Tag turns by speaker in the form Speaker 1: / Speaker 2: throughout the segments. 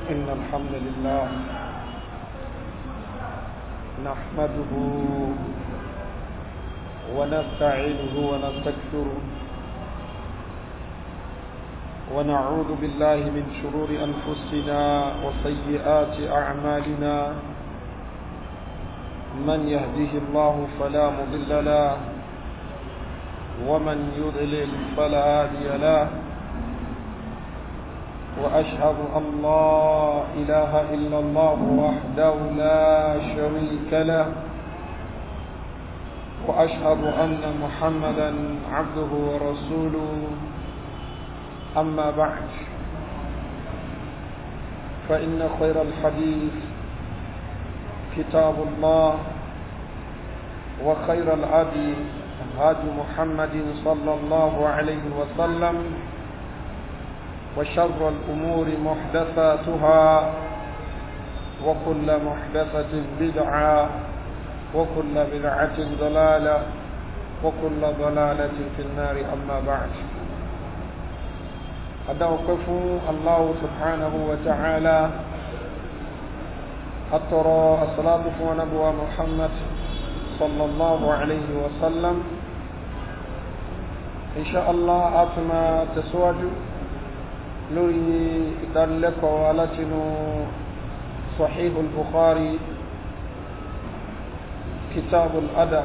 Speaker 1: إن الحمد لله نحمده ونستعينه ونستكثره ونعوذ بالله من شرور أنفسنا وسيئات أعمالنا من يهده الله فلا مضل له ومن يضلل فلا هادي له وأشهد أن لا إله إلا الله وحده لا شريك له وأشهد أن محمدا عبده ورسوله أما بعد فإن خير الحديث كتاب الله وخير الهدي هدي محمد صلى الله عليه وسلم وشر الأمور محدثاتها وكل محدثة بدعة وكل بدعة ضلالة وكل ضلالة في النار أما بعد أدوقف الله سبحانه وتعالى أترى الصلاة ونبوة محمد صلى الله عليه وسلم إن شاء الله أتما تسواج لوري إدلك ولتن صحيح البخاري كتاب الأدب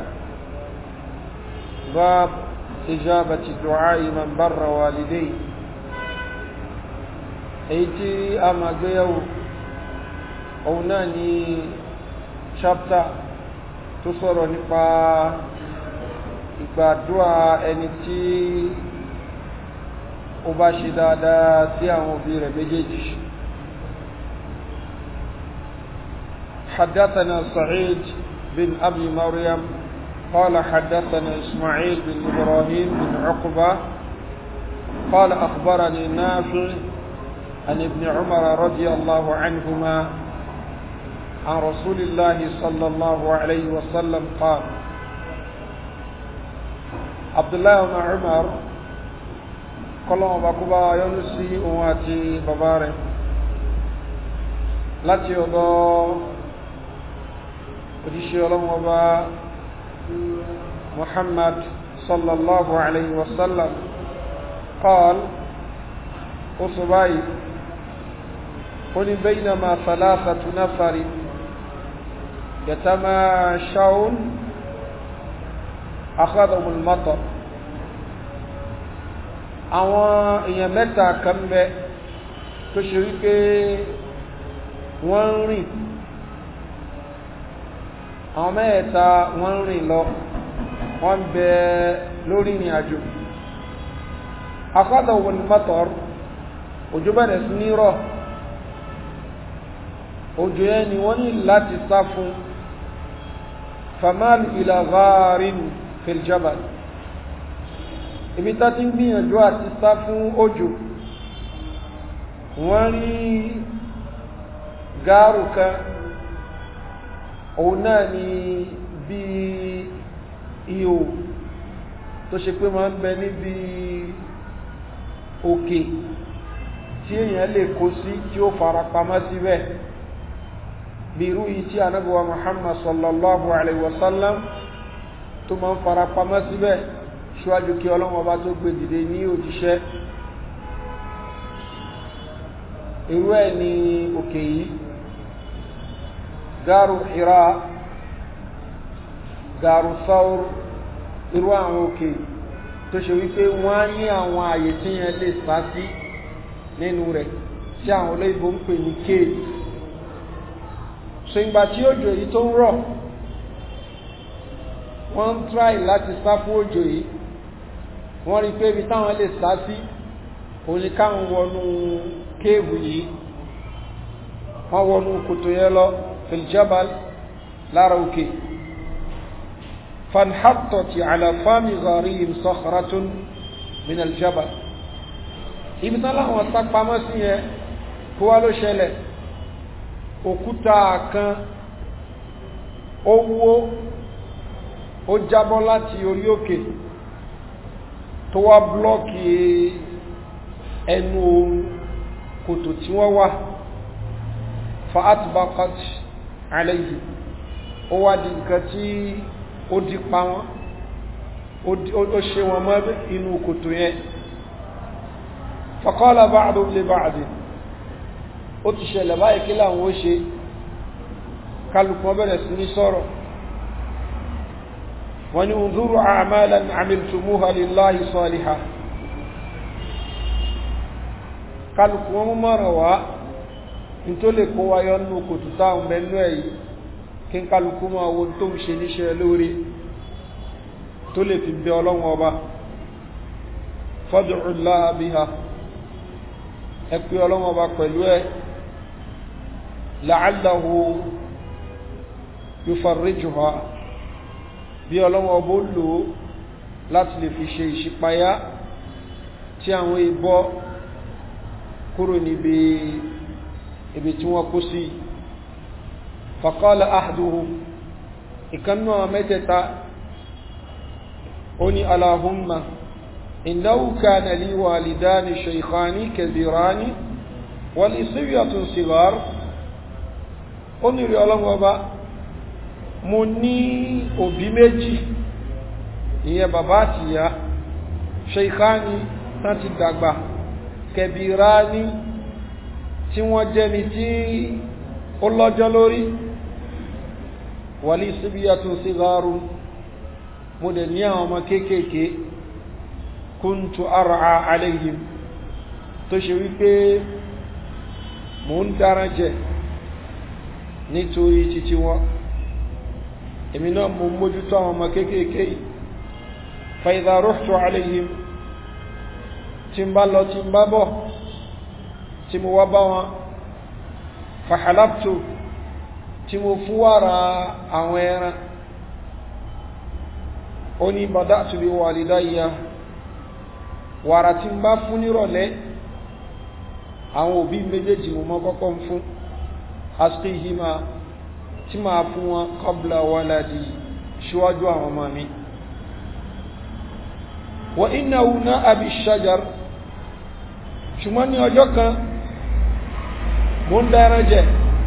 Speaker 1: باب إجابة دعاء من بر والديه أيتي أما جيو أو ناني chapter tó sọ̀rọ̀ nípa ìgbàdúrà ẹni tí ó bá ṣe dáadáa sí àwọn òbí rẹ̀ méjèèjì حدثنا سعيد بن أبي مريم قال حدثنا إسماعيل بن إبراهيم بن عقبة قال أخبرني نافع عن ابن عمر رضي الله عنهما عن رسول الله صلى الله عليه وسلم قال عبد الله بن عمر kọlọ́wọ́n bá kú bá yọ́nú sí òun àti bàbá rẹ̀ láti ọ̀dọ̀ òjíṣẹ́ ọlọ́wọ́n bá muhammad sallallahu alayhi wa sallam qal ó sọ báyìí ó ní baynama thalathatu nafari yatamashawun akhadhahumul matar àwọn èèyàn mẹ́ta kan bẹ tó ṣe wípé wọ́n ń rìn àwọn mẹ́ẹ̀ta wọ́n ń rìn lọ wọ́n bẹ lórí ìrìn àjò akọ́dọ̀ wọn mọ́tọ̀r òjò bẹ̀rẹ̀ sí ní rọ̀ òjò yẹn ni wọ́n ní láti sá fún famal ila gharin fil jabal ibi tá ti ń gbìyànjú àti sá fún òjò wọ́n rí gáàrù kan òun náà ni bí ihò tó ṣe pé máa ń bẹ níbi òkè tí èèyàn lè kó sí tí ó fara pamọ́ síbẹ̀ bí irú yìí tí anábíwa muhammad sallallahu alaihi wasallam tó máa ń fara pamọ́ síbẹ̀ ṣíwájú kí ọlọ́wọ́ bá tó gbé dìde ní òjíṣẹ́ irú ẹ̀ ní òkè yìí gáàrù Hira gáàrù Thawr irú àwọn òkè tó ṣe wípé wọ́n á ní àwọn àyè tí yẹn lè sá sí nínú rẹ̀ tí àwọn olóyìnbó ń pè ní cave so ìgbà tí òjò yìí tó ń rọ̀ wọ́n ń try láti sá fún òjò yìí wọ́n rí pé ibi táwọn lè sá sí òun ni káwọn wọnú kéèbù yìí wọ́n wọnú kòtò yẹn lọ filjabal lára òkè fanhattoti alafami gharihim sakhratun min aljabal ibi tán láwọn sá pamọ́ sí yẹn kó wá ló ṣẹlẹ̀ òkúta kan ó wó ó jábọ́ láti orí òkè tó wá blọ́ọ̀kì ẹnu kòtò tí wọ́n wà fa atbaqat alayhi ó wá di nǹkan tí ó di pa wọn ó ṣe wọn mọ́ inú kòtò yẹn faqala ba'duhum li ba'd ó ti ṣẹlẹ̀ báyìí kí láwọn ó ṣe kálùkù bẹ̀rẹ̀ sí ní sọ̀rọ̀ wọ́n ni unzuru a'malan amiltumuha lillahi salihah kálùkù wọn mọ̀ràn wá ní tó lè kó wáyọ́ nínú kòtò táwọn mẹ́nu ẹ̀yí kí kálùkù máa wo tó ń ṣe níṣẹ́ lórí tó lè fi bẹ ọlọ́wọ́ ọba fad'u Allaha biha ẹ pé ọlọ́wọ́ ọba pẹ̀lú ẹ la'allahu yufarrijuha bí ọlọ́wọ́ ọba ó lò ó láti lè fi ṣe ìṣípayá tí àwọn ìbọ́ kúrò níbi ibi tí wọ́n kó sí faqala ahaduhum ìkannú àwọn mẹ́tẹ̀ta ó ní Allahumma innahu kana li walidani shaykhani kabirani wa li sibyatun sighar ó ní rí ọlọ́wọ́ bá mo ní òbí méjì ìyẹn bàbá àti ìyá shaykhani tán ti dàgbà kabirani tí wọ́n jẹ́ni tí ó lọ́jọ́ lórí wa li sibyatun sigharun mo dẹ̀ ní àwọn ọmọ kéékèèké kuntu ar'a alayhim tó ṣe wípé mo ń dára jẹ nítorí títí wọn èmi náà mo mójútó àwọn ọmọ kéékèèké fa idha ruhtu alayhim tí ń bá lọ tí ń bá bọ̀ tí mo wá bá wọn fa halabtu tí mo fún wàrà àwọn ẹran ó ní bada'tu bi walidayya wàrà tí ń bá fún nírọ̀lẹ́ àwọn òbí méjèèjì mo mọ́ kọ́kọ́ ń fún asqihima tí máa fún wọn qabla waladi ṣíwájú àwọn ọmọ mi wa innahu na'a bi shajar ṣùgbọ́n ní ọjọ́ kan mo ń dára jẹ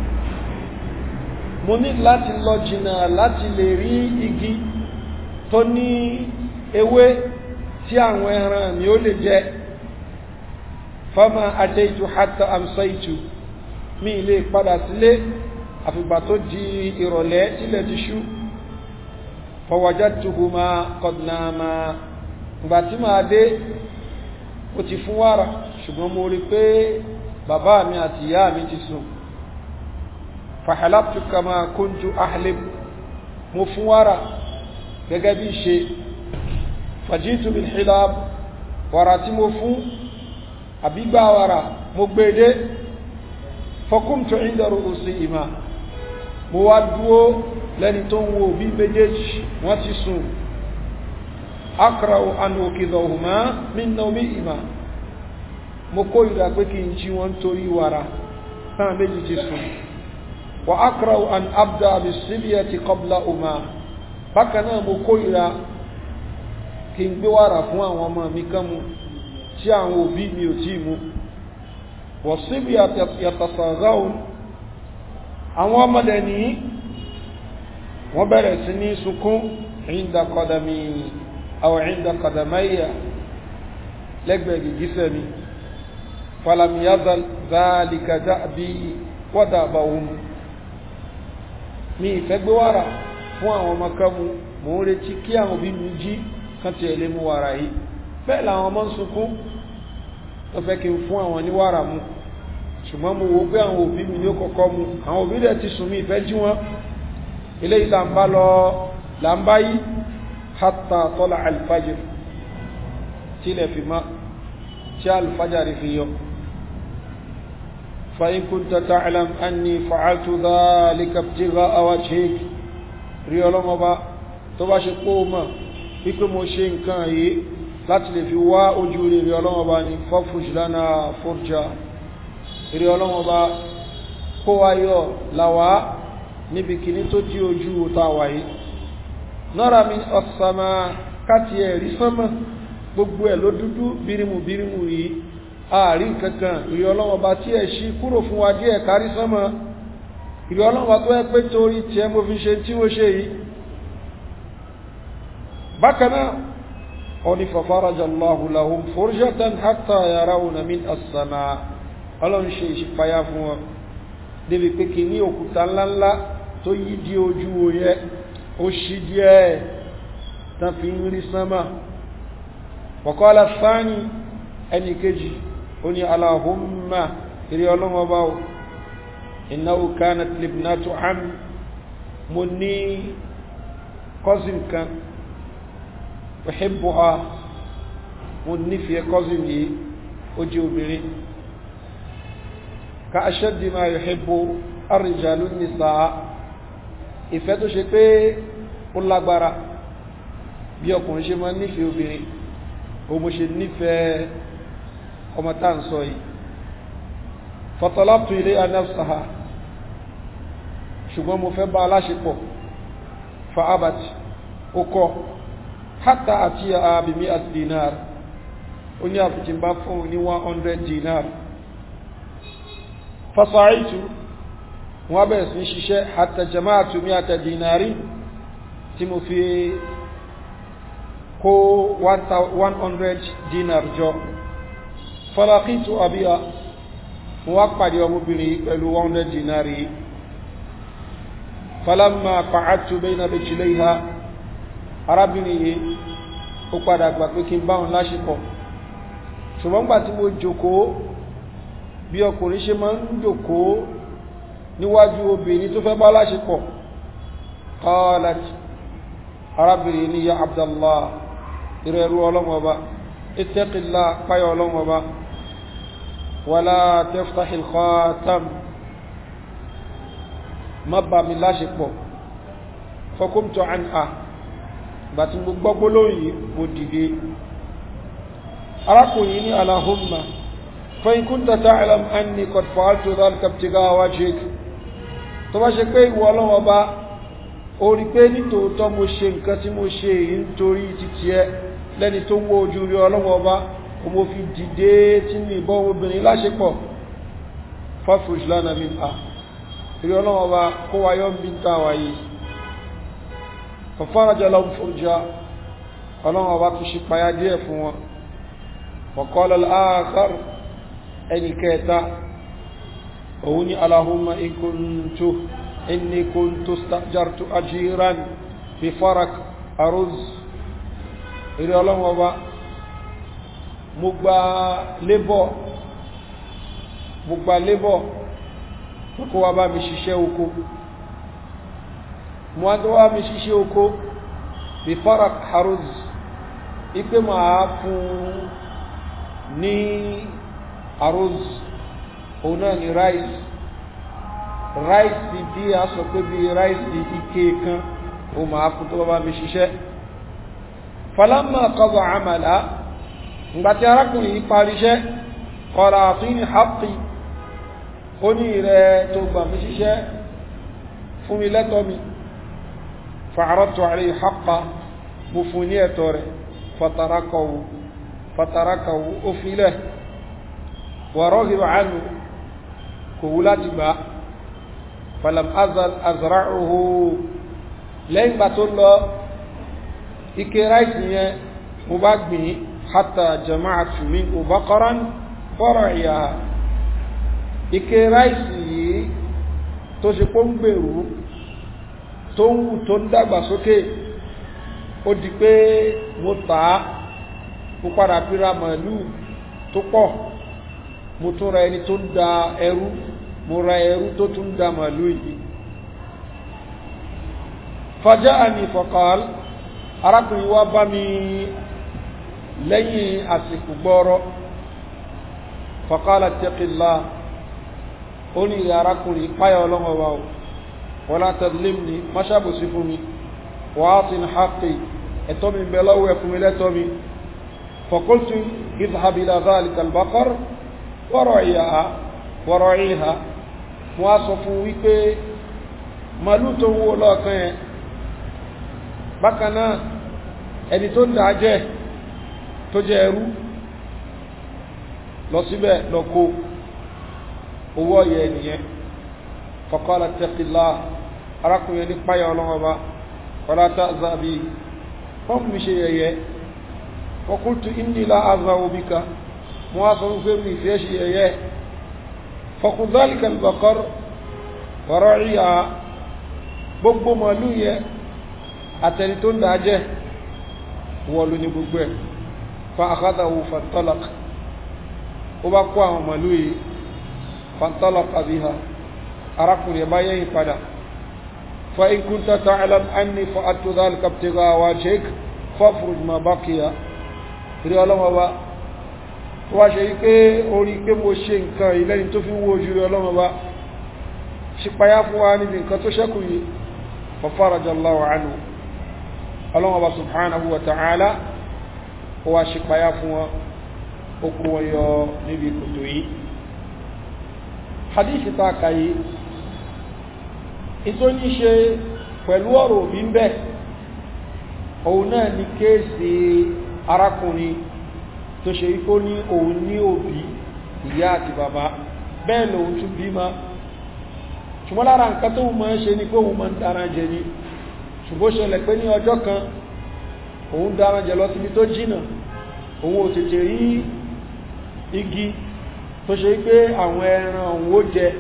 Speaker 1: mo ní láti lọ jìnnà láti lè rí igi tó ní ewé tí àwọn ẹran mi ó lè jẹ fama ataitu hatta amsaitu mi lè padà sílé àfìgbà tó di ìrọ̀lẹ́ tílẹ̀ ti ṣú fawajadtuhuma qad nama ìgbà tí máa dé ó ti fún wàrà ṣùgbọ́n mo rí pé bàbá mi àti ìyá mi ti sùn fahalabtu kama kuntu ahlib mo fún wàrà gẹ́gẹ́ bí ṣe fàjíìtù bil hilab wàrà tí mo fún àbígbà wàrà mo gbédé fọkúmtù inda ru'usihima mo wá dúó lẹ́ni tó ń wo bí méjèèjì wọ́n ti sùn akra'u an ukidhahuma min nawmihima mo kó ìdá pé kí n jí wọn torí wàrà náà méjì ti sùn wa akra'u an abda bis-sibyati qablahuma bákan náà mo kó ìdá kí n gbé wàrà fún àwọn ọmọ mi kan mu tí àwọn òbí mi ò tí mu wọ̀síbí yàtàsàgáhùn àwọn ọmọdé ní wọ́n bẹ̀rẹ̀ sí ní sunkún ìndà kọ̀dàmì àwọn ìndà kọ̀dàmáyà lẹ́gbẹ̀ẹ́ gìgísẹ̀ mi falamiyazal zálika dábí wọ́dàbà ohun mi ìfẹ́ gbé wàrà fún àwọn ọmọ kan mu mò ń retí kí àwọn òbí mi jí kan ti ẹ̀lé mú wàrà yìí bẹ́ẹ̀ làwọn ọmọ ń sunkún tó fẹ́ kí n fún àwọn ní wàrà mu ṣùgbọ́n mo wo pé àwọn òbí mi ní ó kọ́kọ́ mu àwọn òbí rẹ̀ ti sùn mí ìfẹ́ jí wọn eléyìí là ń bá lọ là ń bá yí hatta tọ́lá alfajir tí ilẹ̀ fi má tí alfajari fi yọ fa in kunta ta'lam anni fa'altu dhalika ibtigha'a wajhik rí ọlọ́mọba tó bá ṣe pó mọ̀ wípé mo ṣe nǹkan yìí láti lè fi wá ojú rere ọlọ́wọ́ba ní fọ́fùsùlánà fọ́rjà rere ọlọ́wọ́ba kó wáyọ̀ láwá níbi kìíní tó dí ojú tàwà yìí nọ́ra mi ọ̀sàmà káti ẹ̀rí sánmà gbogbo ẹ̀ ló dúdú bírimù bírimù yìí ààrí kankan rere ọlọ́wọ́ba tí ẹ̀ ṣí kúrò fún wa díẹ̀ kárí sánmà ìrẹ́ ọlọ́wọ́ tó ẹ pé torí tí ẹ mo fi ṣe tí mo ṣe yìí bákanáà ọni fàfàrájà Allahu lahum furjatan hatta yarawna min as-samaa ọlọ́run ṣe ìṣípayá fún wọn débi pé kì ní òkúta ńláńlá tó yí di ojú oyẹ ó ṣí díẹ̀ tán fi ń rí sánmà waqala thani ẹni kejì ó ní Allahumma ìrí ọlọ́wọ́ bá o innahu kanat libnatu am mo ní cousin kan uhibbuha mo nífẹ̀ẹ́ cousin yìí ó jẹ́ obìnrin ka ashaddi ma yuhibbu ar-rijalu an-nisaa ìfẹ́ tó ṣe pé ó lágbára bí ọkùnrin ṣe máa nífẹ̀ẹ́ obìnrin o mo ṣe nífẹ̀ẹ́ ọmọ tá ń sọ yìí fatalabtu ilayha nafsaha ṣùgbọ́n mo fẹ́ bá aláṣepọ̀ fa abat ó kọ́ hatta àti àbìmí àti dinar ó ní àfikín bá fún ní 100 dinar fasaitu wọ́n bẹ̀rẹ̀ sí ṣiṣẹ́ hatta jama'atu mi'ata dinari tí mo fi kó 100 dinar jọ falakitu abiya wọ́n pàdé ọmọbìnrin pẹ̀lú 100 dinari falamma qa'adtu bayna rijlayha arábìnrin yìí ó padà gbà pé kí n bá wọn láṣepọ̀ ṣùgbọ́n gbà tí mo jókòó bí ọkùnrin ṣe máa ń jókòó níwájú obìnrin tó fẹ́ bá láṣepọ̀ qalat arábìnrin ní ya abdallah ìrẹ̀rú ọlọ́mọba ittaqillah páyọ ọlọ́mọba wala taftahil khatam má bá mi láṣepọ̀ fakumtu anha bàtí mo gbọ́gbó lóyìn mo dìde arákùnrin ní alahumma fa in kunta ta'lam anni qad fa'altu dhalika ibtigha'a wajhik tó bá ṣe pé ìwọ ọlọ́wọ́ bá ó rí pé nítòótọ́ mo ṣe nǹkan tí mo ṣe èyí nítorí títí ẹ lẹ́ni tó wó ojú rí ọlọ́wọ́ bá o mo fi dìde tí mi ìbọn obìnrin láṣepọ̀ fafruj lana minha rí ọlọ́wọ́ bá kó wáyọ́ ń bí ń ta wáyé fọ́fọ́rọ̀jọ́ lọ fòrjá ọlọ́wọ́ bá tún ṣe payá díẹ̀ fún wọn وقال الآخر ẹni kẹta òun ni Allahumma in kuntu inni kuntu stajartu ajiran fi farak aruz ìrẹ́ ọlọ́wọ́ bá mo gba lébọ̀ mo gba lébọ̀ kó wá bá mi ṣiṣẹ́ oko mo wá tó wá mi ṣiṣẹ́ oko fi farak aruz ipé máa fún ní aruz òun náà ni rice rice bí a sọ pé bí rice ike kan o máa fún tó bá mi ṣiṣẹ́ falamma qada amala ngbàtí arákùnrin yìí parí iṣẹ́ ọ̀rọ̀ àtúnyìn haqqi ó ní rẹ̀ tó gbà mí ṣiṣẹ́ fún mi lẹ́tọ́ mi fa'aradtu alayhi haqqa mo fún ní ẹ̀tọ́ rẹ̀ fatarakahu fatarakahu ó filẹ̀ ورغب عنه كولات با فلم أزل أزرعه لين باتون لو ike ráìsì yẹn mo bá gbìn hátà jama'atu minhu baqaran far'iya ike ráìsì yìí tó ṣe pọ́ ń gbèrú tó ń wù tó ń dàgbà sókè ó di pé mo tàá mo padà píra màálù tó pọ̀ mo tún ra ẹni tó ń da ẹrú mo ra ẹrú tó tún da màálù yìí fàjá àmì fọ̀kàl arákùnrin wá bá mi lẹ́yìn àsìkò gbọ́rọ̀ fọ̀kàl àtẹ́kìlá ó ní ìrẹ̀ arákùnrin páyà ọlọ́wọ́ wa wọ́n látàdílé ní máṣàbòsí fún mi wàá tí ní haqqi ẹ̀tọ́ mi bẹ lọ́wọ́ ẹ̀fún mi lẹ́tọ́ mi fọ̀kọ́ltù ìzàbílá zálìkà albaqar wọ́rọ̀ ìyá wọ́rọ̀ ìhà wọ́n á sọ fún wípé màálù tó ń wó lọ́ọ̀kan ẹ̀ bákanáà ẹni tó ń dájẹ́ tó jẹ ẹrú lọ síbẹ̀ lọ kó owó ọ̀yẹ ènìyàn faqala ittaqillah arákùnrin ní páyà ọlọ́wọ́ bá wala ta'za bi wọ́n mi ṣe yẹyẹ wa qultu inni la azau bika mo wá sọ fún mi fẹ́ ṣe yẹyẹ faqul dhalika al-baqar wa ra'iha gbogbo màálù yẹ àtẹni tó ń dájẹ́ wọlú ní gbogbo ẹ̀ fa akhadahu fantalaq ó bá kó àwọn màálù yìí fantalaqa biha arákùnrin bá yẹ́yìn padà fa in kunta ta'lam anni fa'altu dhalika ibtigha'a wajhik fafruj ma baqiya rí ọlọ́wọ́ bá wá ṣe yí pé orí pé mo ṣe nǹkan ìlẹ́ni tó fi ń wo ojú rí ọlọ́wọ́ bá ṣípayá fún wa níbi nǹkan tó ṣẹ́kù yìí fa farajallahu anhu ọlọ́wọ́ bá subhanahu wa ta'ala ó wá ṣípayá fún wọn ó kó wọn yọ níbi kòtò yìí hadithi ta kàyí ìtò ní ṣe pẹ̀lú ọ̀rọ̀ òbí ń bẹ òun náà ni kéèsì arákùnrin tó ṣe ikó ní òun ní òbí ìyá àti bàbá bẹ́ẹ̀ lòun tún bí ma ṣùgbọ́n lára nǹkan tó mọ́ ṣe ní pé òun mọ́ ń dára jẹ ní ṣùgbọ́n ṣẹlẹ̀ pé ní ọjọ́ kan òun dára jẹ lọ síbi tó jìnà òun ò tètè rí igi tó ṣe pé àwọn ẹran òun ó jẹ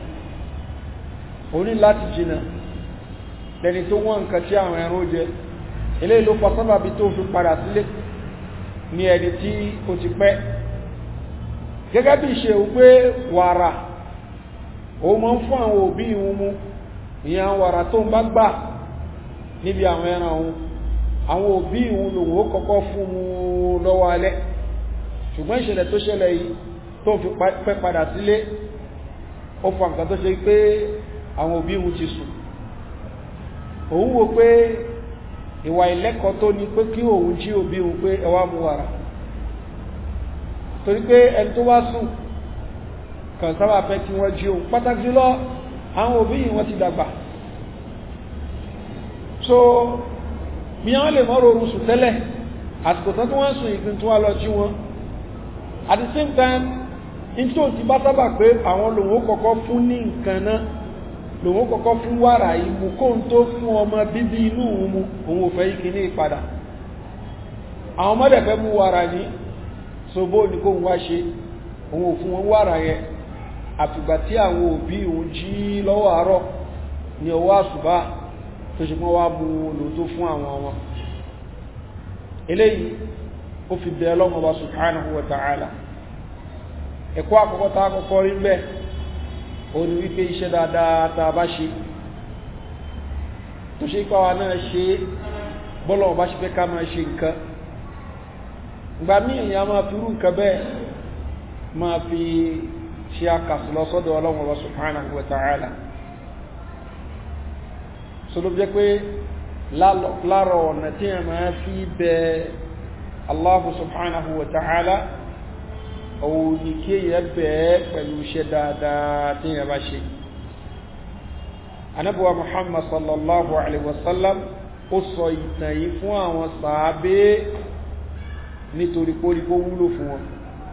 Speaker 1: òní láti jìnà lẹni tó wọ́n nǹkan tí àwọn ẹran ó jẹ ilé ló pọ̀ sábàbí tó fi padà sílé ní ẹni tí ó ti pẹ́ gẹ́gẹ́ bí ṣe wípé wàrà ó mọ́ ń fún àwọn òbí ìhun mú ìyẹn wàrà tó ń bá gbà níbi àwọn ẹran òun àwọn òbí ìhun lòun ó kọ́kọ́ fún mú lọ́wọ́ alẹ́ ṣùgbọ́n ìṣẹ̀lẹ̀ tó ṣẹlẹ̀ yìí tó fi pẹ́ padà sílé ó fa nǹkan tó ṣe pé àwọn òbí ìhun ti sùn òun wo pé ìwà ìlẹ́kọ̀ọ́ tó ní pé kí òun jí òbí òun pé ẹwà mú wàrà torí pé ẹni tó wá sùn kàn sábà fẹ́ kí wọ́n jí òun pàtàkì jùlọ àwọn òbí yìí wọ́n ti dàgbà so bí wọ́n lè mọ́rọ̀ orun sùn tẹ́lẹ̀ àsìkò tán tí wọ́n sùn ìpín tó wá lọ jí wọn at the same time in tó ti bá sábà pé àwọn lòun ó kọ́kọ́ fún ní nǹkan náà lòun kọ́kọ́ fún wàrà ìmú kó ń tó fún ọmọ bíbí inú òun mú òun ò fẹ́ ikì ní ìpadà àwọn ọmọdé fẹ́ mú wàrà ní sobó ní kó ń wá ṣe òun ò fún wọn wàrà yẹn àfìgbà tí àwọn òbí òun jí lọ́wọ́ àárọ̀ ní ọwọ́ àṣùbá tó ṣe mọ́ wá mú lò tó fún àwọn ọmọ eléyìí ó fi bẹ ọlọ́mọ bá subhanahu wa ta'ala ẹ̀kọ́ àkọ́kọ́ tá àkọ́kọ́ rí bẹ́ẹ̀ ó ní wípé iṣẹ́ dáadáa tá a bá ṣe tó ṣe ipá wa náà ṣe bọ́lọ̀ bá ṣe fẹ́ ká máa ṣe nǹkan ìgbà míì èèyàn máa fi rú nǹkan bẹ́ẹ̀ máa fi ṣe àkàsù lọ sọ́dọ̀ ọlọ́run ọba subhanahu wa ta'ala so ló jẹ́ pé láàrọ̀ ọ̀nà tí a máa fi bẹ Allahu subhanahu wa ta'ala òun ni kí èyàn bẹ̀ẹ́ pẹ̀lú iṣẹ́ dáadáa tí èyàn bá ṣe anábíwá muhammad sallallahu alaihi wasallam ó sọ ìtàn yìí fún àwọn sàábé nítorí pórípó wúlò fún wọn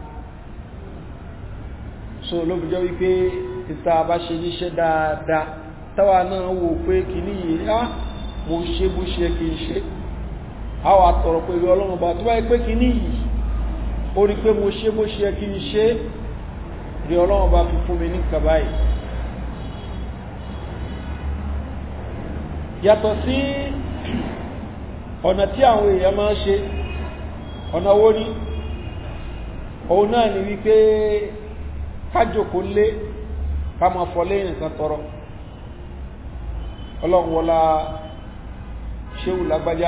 Speaker 1: so ló fi jẹ́ wípé ìta bá ṣe níṣẹ́ dáadáa táwa náà wò pé kì ní yìí á mo ṣe bó ṣe kì í ṣe àwọn àtọ̀rọ̀ pẹ̀lú ọlọ́run bá tó bá pé kì ní yìí ó rí pé mo ṣe bó ṣe kí n ṣe rí ọlọ́run bá fi fún mi ní kàbáyì yàtọ̀ sí ọ̀nà tí àwọn èèyàn máa ń ṣe ọ̀nà owó ní òun náà ni wípé kájòkó lé ká máa fọlé nǹkan tọrọ ọlọ́run wọlá ṣéwù lágbájá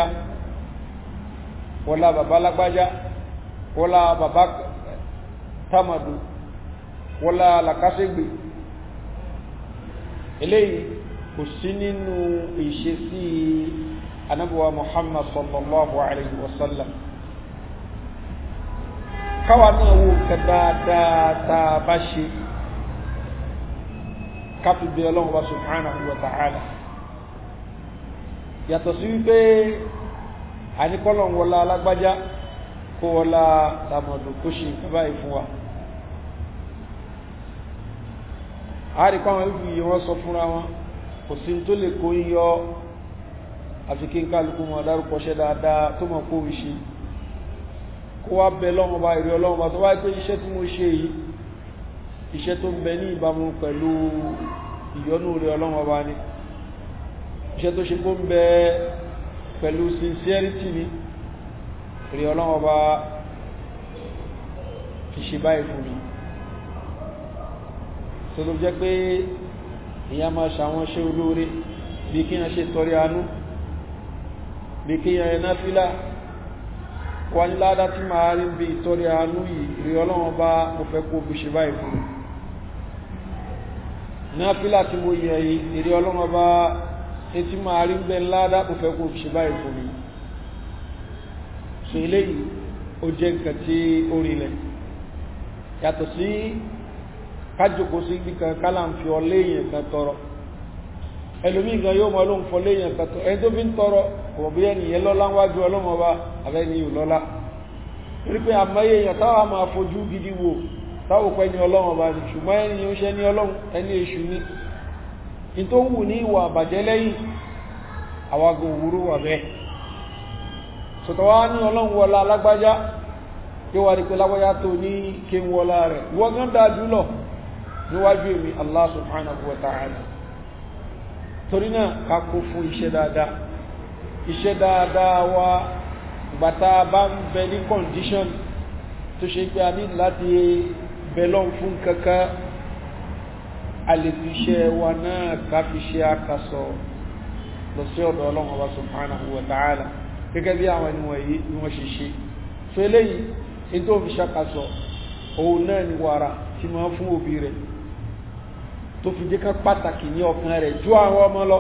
Speaker 1: wọlá bàbá lágbájá wọ́lá bàbá tamadu wọ́lá làkásẹ́gbè eléyìí kò sí nínú ìṣesí anábíwá muhammad sallallahu alayhi wa sallam káwa náà wo nǹkan dáadáa tá a bá ṣe káfí bí ọlọ́run bá subhanahu wa ta'ala yàtọ̀ sí wípé àníkọ́lọ̀ wọlá alágbájá kó wọlá tàmọ̀dù kó ṣe nǹkan báyìí fún wa àríkọ́ àwọn ìlú yìí wọ́n sọ fúnra wọn kò sí tó lè kó yíyọ àfi kí n kálukú mọ̀ dárúkọ ṣẹ́ dáadáa tó mọ̀ kó ìṣe kó wá bẹ lọ́wọ́ bá ìrí ọlọ́wọ́ bá tó wá pé iṣẹ́ tí mo ṣe yìí iṣẹ́ tó ń bẹ ní ìbámu pẹ̀lú ìyọ́nú rẹ̀ ọlọ́wọ́ bá ní iṣẹ́ tó ṣe kó ń bẹ pẹ̀lú sincerity ni rí ọlọ́wọ́ bá fi ṣe báyìí fún mi tó ló jẹ́ pé ìyá máa ṣàwọn ṣe olóore bí kí yẹn ṣe tọrẹ àánú bí kí yẹn ẹ̀nà fílà wà ní ládá tí máa rí bí tọrẹ àánú yìí rí ọlọ́wọ́ bá mo fẹ́ kó fi ṣe báyìí fún mi náà fílà tí mo yẹ yìí rí ọlọ́wọ́ bá etí máa rí bẹ́ ládá mo fẹ́ kó fi ṣe báyìí fún mi so eléyìí ó jẹ́ nǹkan tí ó rinlẹ̀ yàtọ̀ sí kájòkó sí ibi kan kálà ń fi ọlé èèyàn kan tọrọ ẹlòmíì gan yóò mọ ló ń fọ léèyàn kan tọrọ ẹni tó fi ń tọrọ ọ̀bọ̀ bí ẹnìyẹn lọ́lá wájú ọlọ́mọ ọba àbẹ́ni yóò lọ́lá torí pé àmọ́yé èèyàn táwa máa fojú gidi wò táwọn pẹ́ ní ọlọ́mọ ọba ni ṣùgbọ́n ẹni yóò ṣẹ́ ní ọlọ́run ẹni èṣù ni ní tó wù ní ìwà àbàjẹ́ lẹ́yìn àwagun òwúrú wà bẹ́ẹ̀ sọ̀tọ̀ wá ní ọlọ́run wọlá alágbájá yóò wá rí pé lágbájá tó ní kí ń wọlá rẹ̀ wọ́n gán dáa jùlọ níwájú èmi Allah subhanahu wa ta'ala torí náà ká kó fún iṣẹ́ dáadáa iṣẹ́ dáadáa wa gbàtà bá ń bẹ ní condition tó ṣe pé a ní láti bẹ̀lọ́n fún kankan a lè fi iṣẹ́ wa náà ká fi ṣe àkàsọ̀ lọ sí ọ̀dọ̀ ọlọ́run ọba subhanahu wa ta'ala gẹ́gẹ́ bí àwọn ẹni wọ̀nyí ni wọ́n ṣe ṣe so eléyìí in tó fi ṣàkàsọ̀ òun náà ni wàrà tí máa fún òbí rẹ̀ tó fi jẹ́ ká pàtàkì ní ọkàn rẹ̀ ju àwọn ọmọ lọ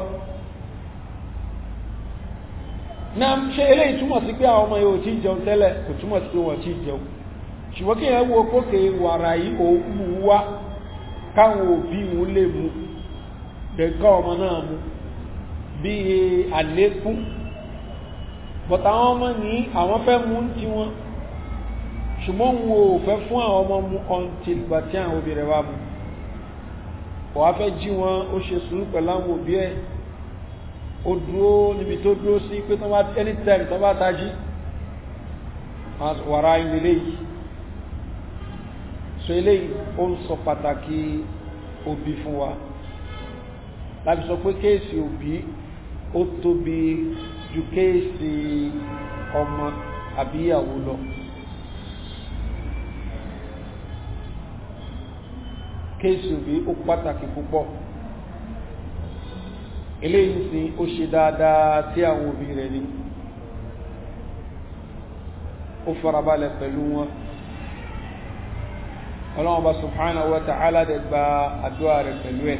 Speaker 1: náà ṣe eléyìí túmọ̀ sí pé àwọn ọmọ yóò tí jẹun tẹ́lẹ̀ kò túmọ̀ sí pé wọ́n tí jẹun ṣùgbọ́n kí ẹ wo kókè wàrà yìí òkú wá káwọn òbí wọn lè mú dẹ̀kọ́ ọmọ náà mú bí àlékún bọ̀tà àwọn ọmọ ní àwọn fẹ́ mú tí wọ́n ṣùgbọ́n wọn ò fẹ́ fún àwọn ọmọ mú until gbà tí àwọn òbí rẹ̀ wá mú wàá fẹ́ jí wọn ó ṣe sùúrù pẹ̀lú àwọn òbí ẹ̀ ó dúró níbi tó dúró sí pé tó bá anytime tó bá tají wàrà ilé yìí so eléyìí ó ń sọ pàtàkì òbí fún wa láti sọ pé kéèsì òbí ó tóbi ju kéèsì ọmọ àbí ìyàwó lọ kéèsì òbí ó pàtàkì púpọ̀ eléyìí sí ó ṣe dáadáa tí àwọn òbí rẹ̀ ní ó farabalẹ̀ pẹ̀lú wọn ọlọ́wọ́n bá subhanahu wa ta'ala dẹ̀ gba àdúrà rẹ̀ pẹ̀lú ẹ̀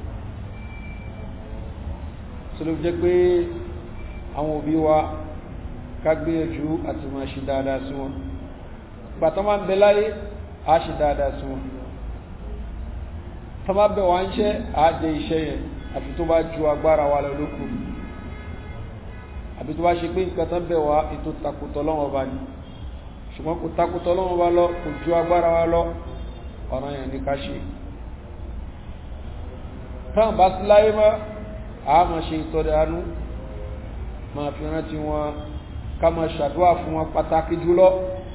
Speaker 1: tó ló jẹ́ pé àwọn òbí wa ká gbìyànjú àti máa ṣe dáadáa sí wọn bàtọ́ máa ń bẹ láyé á ṣe dáadáa sí wọn tọ́ máa bẹ̀ wá ń ṣẹ́ àájẹ iṣẹ́ yẹn àfi tó bá ju agbára wa lọ lókù àbí tó bá ṣe pé nǹkan tán bẹ̀ wá ètò takùtọ̀ lọ́wọ́ bá ní ṣùgbọ́n kò takùtọ̀ lọ́wọ́ bá lọ kò ju agbára wa lọ ọ̀ràn yẹn ní ká ṣe tán bá sí láyé mọ́ a máa ṣe ìtọ́rẹ àánú máa fi rántí wọn ká máa ṣàdúrà fún wọn pàtàkì jùlọ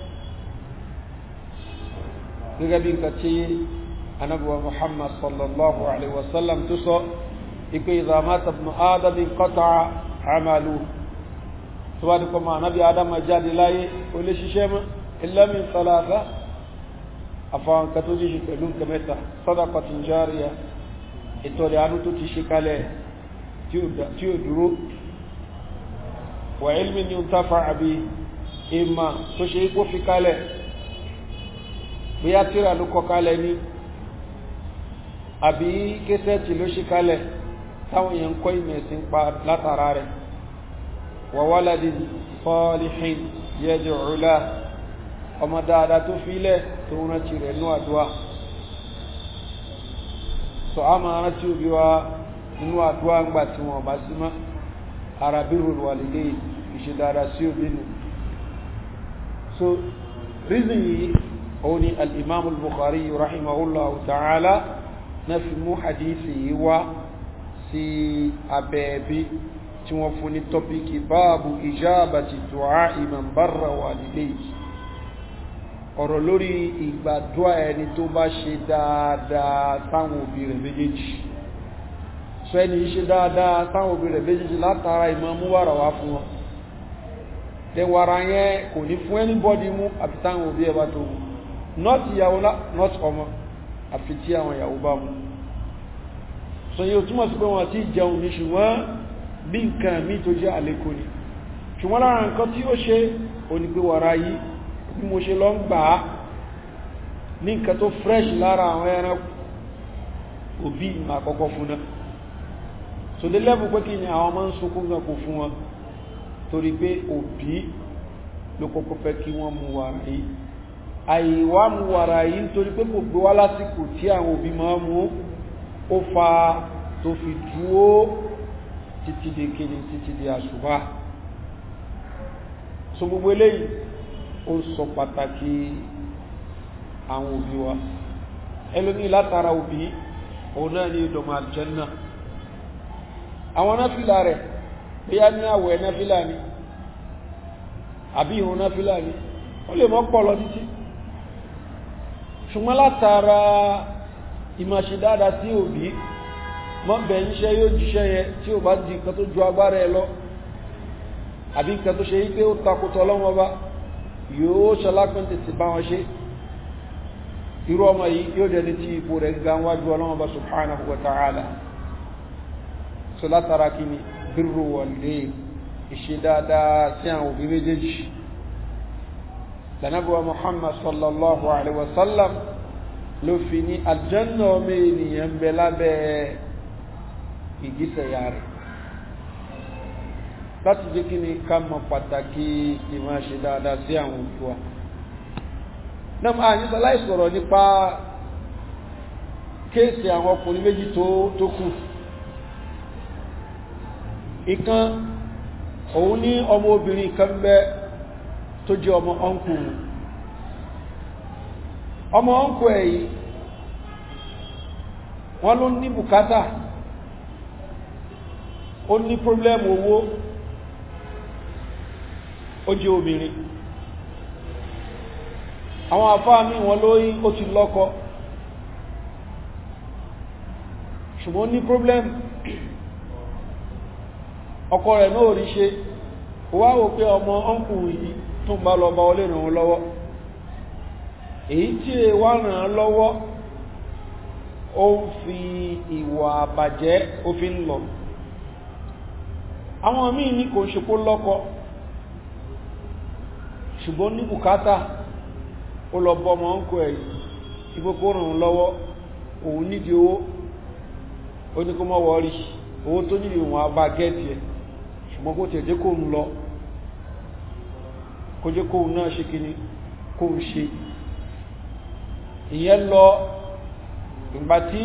Speaker 1: gẹ́gẹ́ bí nǹkan tí anabuwa muhammad sallallahu alaihi wasallam tó sọ ipe ìzàmátà ibn adam inqata amalu tó bá dípọ̀ máa nábi adam jáde láyé ó lè ṣiṣẹ́ mọ́ illa min salasa àfàwọn kan tó jíṣe pẹ̀lú nǹkan mẹ́ta sadaqatin jariya ìtọ̀rẹ̀ àánú tó ti ṣe kalẹ̀ tí ó dúró wà ilmi ni ta fa'abi ìmà tó ṣe ikó fi kalẹ̀ bí a tíra ló kọ kalẹ̀ ní àbí késẹ̀tì ló ṣe kalẹ̀ táwọn èèyàn kọ́ ìmẹ̀sìn pa látara rẹ̀ wà waladin salihin yad'u lahu ọmọ dáadáa tó fílẹ̀ tó rántí rẹ̀ ní àdúwà so a máa rántí òbí wa nínú àdúwà ń gbà tí wọ́n bá sí mọ́ ara birrul walidayn ìṣe dáadáa sí òbí nù so reason yìí òun ni al-imam al-bukhari rahimahullahu ta'ala náà fi mú hadithi yìí wá sí abẹ́ ẹbí tí wọ́n fún ní tọ́píkì báàbù ijabati du'a man barra walidayhi ọ̀rọ̀ lórí ìgbàdúrà ẹni tó bá ṣe dáadáa táwọn òbí rẹ̀ méjèèjì sọ ẹni ṣe dáadáa táwọn òbí rẹ̀ méjèèjì látara ìmọ̀ mú wàrà wá fún wọn tẹ wàrà yẹn kò ní fún anybody mú àfi táwọn òbí ẹ bá tó mú not ìyàwó not ọmọ àfi tí àwọn ìyàwó bá mú sọ yóò túmọ̀ sí pé wọn ti jẹun ní ṣùgbọ́n bí nǹkan mi tó jẹ́ àlékò ni ṣùgbọ́n lára nǹkan tí ó ṣe òní pé wàrà yìí bí mo ṣe lọ ń gbà á ní nǹkan tó fresh lára àwọn ẹran òbí ma kọ́kọ́ fún náà so dé lẹ́bù pé kí ni àwọn ọmọ ń sunkún gan kò fún wọn torí pé òbí ló kọ́kọ́ fẹ́ kí wọ́n mú wàrà yìí àìwá mú wàrà yìí nítorí pé kò gbé wá lásìkò tí àwọn òbí máa mú ó fa tó fi dúó títí di kéde títí di àṣùbá so gbogbo eléyìí ó sọ pàtàkì àwọn òbí wa ẹlòmí látara òbí òun náà ní ìdọ̀mọ̀ àlùjánnà àwọn náfìlà rẹ̀ bóyá ní àwẹ̀ náfìlà ni àbí ìrun náfìlà ni ó lè mọ́ pọ̀ lọ títí ṣùgbọ́n látara ìmọ̀ṣe dáadáa sí òbí mọ́ bẹ̀yìn iṣẹ́ yóò jíṣẹ́ yẹ tí ó bá di nǹkan tó ju agbára ẹ lọ àbí nǹkan tó ṣe yí pé ó takòtò ọlọ́wọ́ bá yóò ṣalápín tètè bá wọn ṣe irú ọmọ yìí yóò dẹni tí ipò rẹ̀ ga wájú ọlọ́wọ́ bá subhanahu wa ta'ala so látara kí ni birru walidayn ìṣe dáadáa sí àwọn òbí méjèèjì lànàbíwa muhammad sallallahu alaihi wasallam ló fi ní aljanna ọmọ ènìyàn bẹ lábẹ́ ìgísẹ̀ ya rẹ̀ láti jẹ́ kí ni ká mọ̀ pàtàkì ìmọ̀ ṣe dáadáa sí àwọn òbí wa náà máa ní sọláì sọ̀rọ̀ nípa kéèsì àwọn ọkùnrin méjì tó kù ìkan òun ní ọmọ obìnrin kan bẹ tó jẹ́ ọmọ ọ̀nkù ọmọ ọ̀nkù ẹ̀ yìí wọ́n ló ní bùkátà ó ní pọ́blẹ́mù owó ó jẹ́ obìnrin àwọn àfáà ní wọn lóyí ó ti lọ́kọ ṣùgbọ́n ní pọ́blẹ́mù ọkọ rẹ̀ náà rí ṣe wá wò pé ọmọ ọ́nkù yìí tún bá lọ bá olè ràn lọ́wọ́ èyí tí è wá ràn án lọ́wọ́ ó ń fi ìwà àbàjẹ́ ó fi ń lọ àwọn míì ní kò ń ṣe kó lọ́kọ ṣùgbọ́n ní bùkátà ó lọ bọ́ ọmọ ọ́nkù ẹ̀ ìgbókó ràn án lọ́wọ́ òun nídìí owó ó ní kó mọ́ wọ́rí owó tó nídìí òun abá gẹ́ẹ̀tì ẹ̀ ṣùgbọ́n kó tẹ̀jẹ́ kó ń lọ kó jẹ́ kó náà ṣe kí ni kó ń ṣe ìyẹn lọ ìgbà tí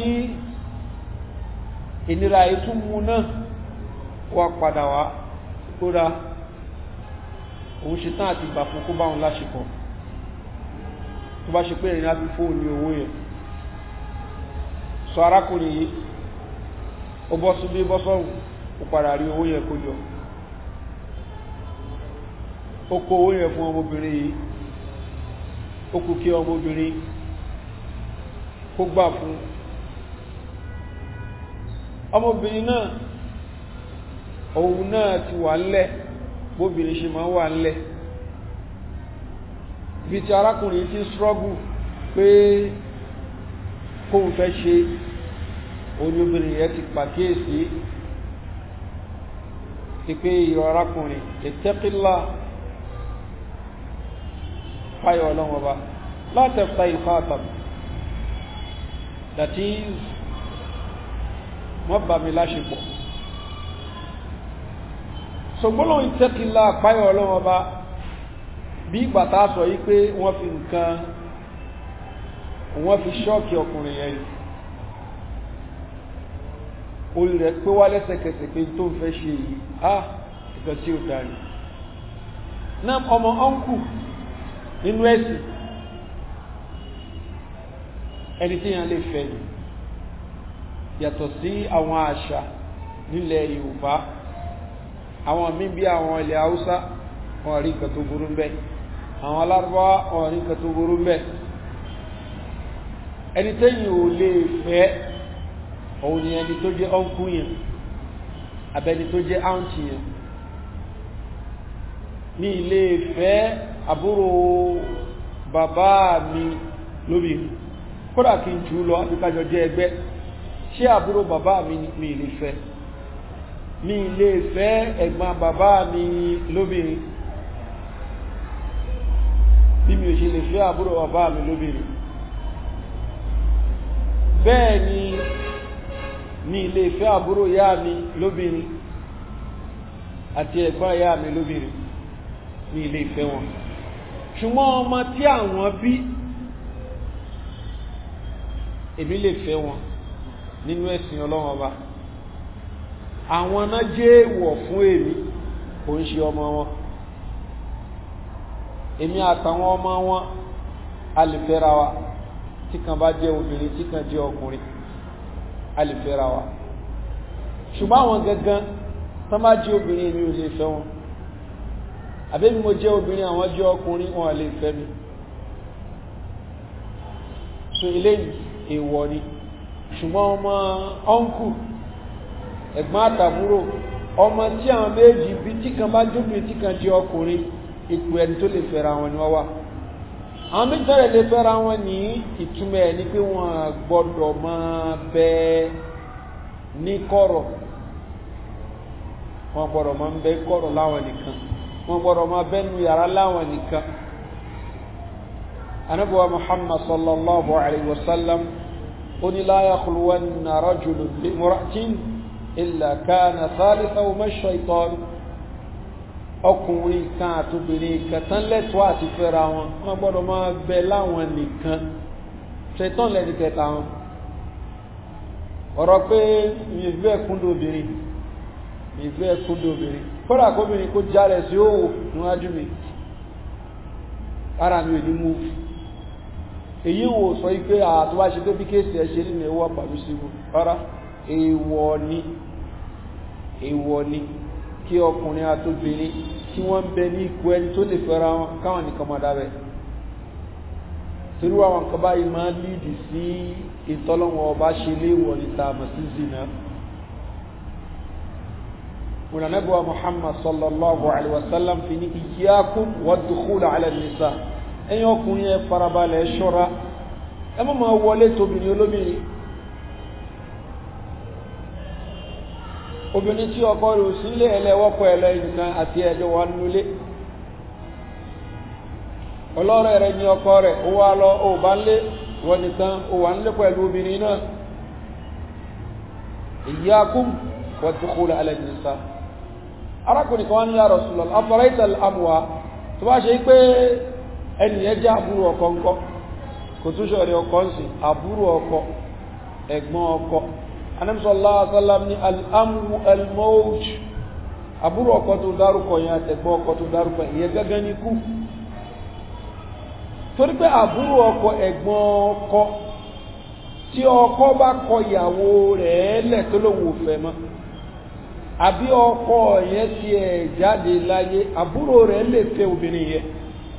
Speaker 1: ìnira ìtún mú náà wà padà wá kódà òun ṣe tán àti ìgbà fún kó bá wọn láṣepọ̀ tó bá ṣe pé ìrìn àbí fóònù owó yẹn sọ arákùnrin yìí ó bọ́ sí bí bọ́sọ̀rùn ó padà rí owó yẹn kó jọ ó kó owó yẹn fún ọmọbìnrin yìí ó kú kí ọmọbìnrin kó gbà fún ọmọbìnrin náà òun náà ti wà ńlẹ̀ bóbìnrin ṣe máa wà ńlẹ̀ bí ti arákùnrin ti struggle pé kóhun fẹ́ ṣe olóbìnrin yẹn ti pàkíyèsí ìpé ìyọ arákùnrin ìtẹ́kílá fáyọ̀ ọlọ́wọ́ bá látẹ̀fà ìfàtàm that is wọ́n bá mi láṣepọ̀ ṣògbọ́nà ìtẹ́kílá fáyọ̀ ọlọ́wọ́ bá bí ìgbàtà sọ yí pé wọ́n fi nǹkan wọ́n fi ṣọ́ọ̀kì ọkùnrin yẹn orí rẹ̀ pé wá lẹ́sẹ̀kẹsẹ̀ pé tó ń fẹ́ ṣe yìí á ìkan tí ó dárí náà ọmọ ọ́nkù nínú ẹ̀sìn ẹni tí yàn lè fẹ́ ni yàtọ̀ sí àwọn àṣà nílẹ̀ yorùbá àwọn míì bí àwọn ilẹ̀ haúsá wọn rí nǹkan tó burú mbẹ àwọn alárúbáwá wọn rí nǹkan tó burú mbẹ ẹni tẹ́yìn ò lè fẹ́ òun ni ẹni tó jẹ́ ọ́nkú yẹn abẹni tó jẹ́ áùntì yẹn ní ilé fẹ́ àbúrò bàbá mi lóbi kódà kí n jù lọ àbíkájọ jẹ́ ẹgbẹ́ ṣé àbúrò bàbá mi mi lè fẹ́ mi lè fẹ́ ẹ̀gbọ́n bàbá mi lóbìnrin bí mi ò ṣe lè fẹ́ àbúrò bàbá mi lóbìnrin bẹ́ẹ̀ ni mi lè fẹ́ àbúrò ìyá mi lóbìnrin àti ẹ̀gbọ́n ìyá mi lóbìnrin mi lè fẹ́ wọn ṣùgbọ́n ọmọ tí àwọn bí èmi lè fẹ́ wọn nínú ẹ̀sìn ọlọ́wọ́n ọba àwọn náà jẹ́ èèwọ̀ fún èmi kò ń ṣe ọmọ wọn èmi àtàwọn ọmọ wọn a lè fẹ́ra wa tí kan bá jẹ́ obìnrin tí kan jẹ́ ọkùnrin a lè fẹ́ra wa ṣùgbọ́n àwọn gangan tán bá jẹ́ obìnrin èmi ò lè fẹ́ wọn àbẹ́mi mo jẹ́ obìnrin àwọn jẹ́ ọkùnrin wọn lè fẹ́ mi so eléyìí èèwọ̀ ni ṣùgbọ́n ọmọ ọ́nkù ẹ̀gbọ́n àtàbúrò ọmọ tí àwọn méjì bí tí kan bá jóbìnrin tí kan jẹ́ ọkùnrin ipò ẹni tó lè fẹ́ra wọn ni wọ́n wà àwọn méjì tẹ́lẹ̀ lè fẹ́ra wọn ní ìtumọ̀ ẹ̀ ní pé wọ́n gbọ́dọ̀ máa bẹ ní kọ̀rọ̀ wọ́n gbọ́dọ̀ máa bẹ kọ̀rọ̀ láwọn nìkan wọ́n gbọ́dọ̀ máa bẹ nu yàrá láwọn nìkan anabuwa muhammad sallallahu alayhi wa sallam ó ní la yakhluwanna rajulun bi imra'atin illa kana thalithahu ash-shaytan ọkùnrin kan àtòbìnrin kan tán lẹ́tọ́ àti fẹ́ra wọn wọ́n gbọ́dọ̀ máa bẹ láwọn nìkan ṣetán lẹ́ni kẹta wọn ọ̀rọ̀ pé ìfẹ́ kúndò obìnrin ìfẹ́ kúndò obìnrin kódà kóbìnrin kó járẹ̀ sí òwò níwájú mi ara mi ò ní mú èyí wò sọ pé àtúwá ṣe pé bí kéèsì ẹ ṣe nínú ẹwọ́ pàlú sí rárá èèwọ̀ ni èèwọ̀ ni kí ọkùnrin àtòbìnrin tí wọ́n ń bẹ ní ipò ẹni tó lè fẹ́ra wọn káwọn nìkan máa dábẹ́ torí àwọn nǹkan báyìí máa lídì sí ìtọ́lọ́wọ́ ọba ṣe léwọ̀ níta àmọ̀ sí zina mùnànẹ́bùwà muhammad sallallahu alaihi wasallam fi ní iyyakum wad-dukhula ala nisa ẹ̀yin ọkùnrin ẹ farabalẹ̀ ṣọ́ra ẹ má máa wọlé tóbìnrin olóbìnrin obìnrin tí ọkọ rẹ̀ sílé ẹlẹ́wọ́pọ̀ ẹlẹ́ nǹkan àti ẹjọ́ wà nulé ọlọ́rẹ̀ rẹ̀ ní ọkọ rẹ̀ ó wá lọ ó bá ń lé wọ́n nìkan ó wà ń lé pẹ̀lú obìnrin náà iyyakum wad-dukhul ala nisa arákùnrin kan wá ní ya Rasulullah afaraita al-amwa tó bá ṣe pé ẹnìyẹn jẹ́ àbúrò ọkọ ńkọ́ kò tún ṣọ̀rẹ́ ọkọ ń sìn àbúrò ọkọ ẹ̀gbọ́n ọkọ anamsọ́lá asálám ní al'amu al-mawj àbúrò ọkọ tó dárúkọ yẹn àtẹ̀gbọ́n ọkọ tó dárúkọ ìyẹn gẹ́gẹ́ ní kú torí pé àbúrò ọkọ ẹ̀gbọ́n ọkọ tí ọkọ bá kọ ìyàwó rẹ̀ lẹ̀ tó lòun ò fẹ́ mọ́ àbí ọkọ yẹn ti ẹ̀ jáde láyé àbúrò rẹ̀ lè fẹ́ obìnrin yẹn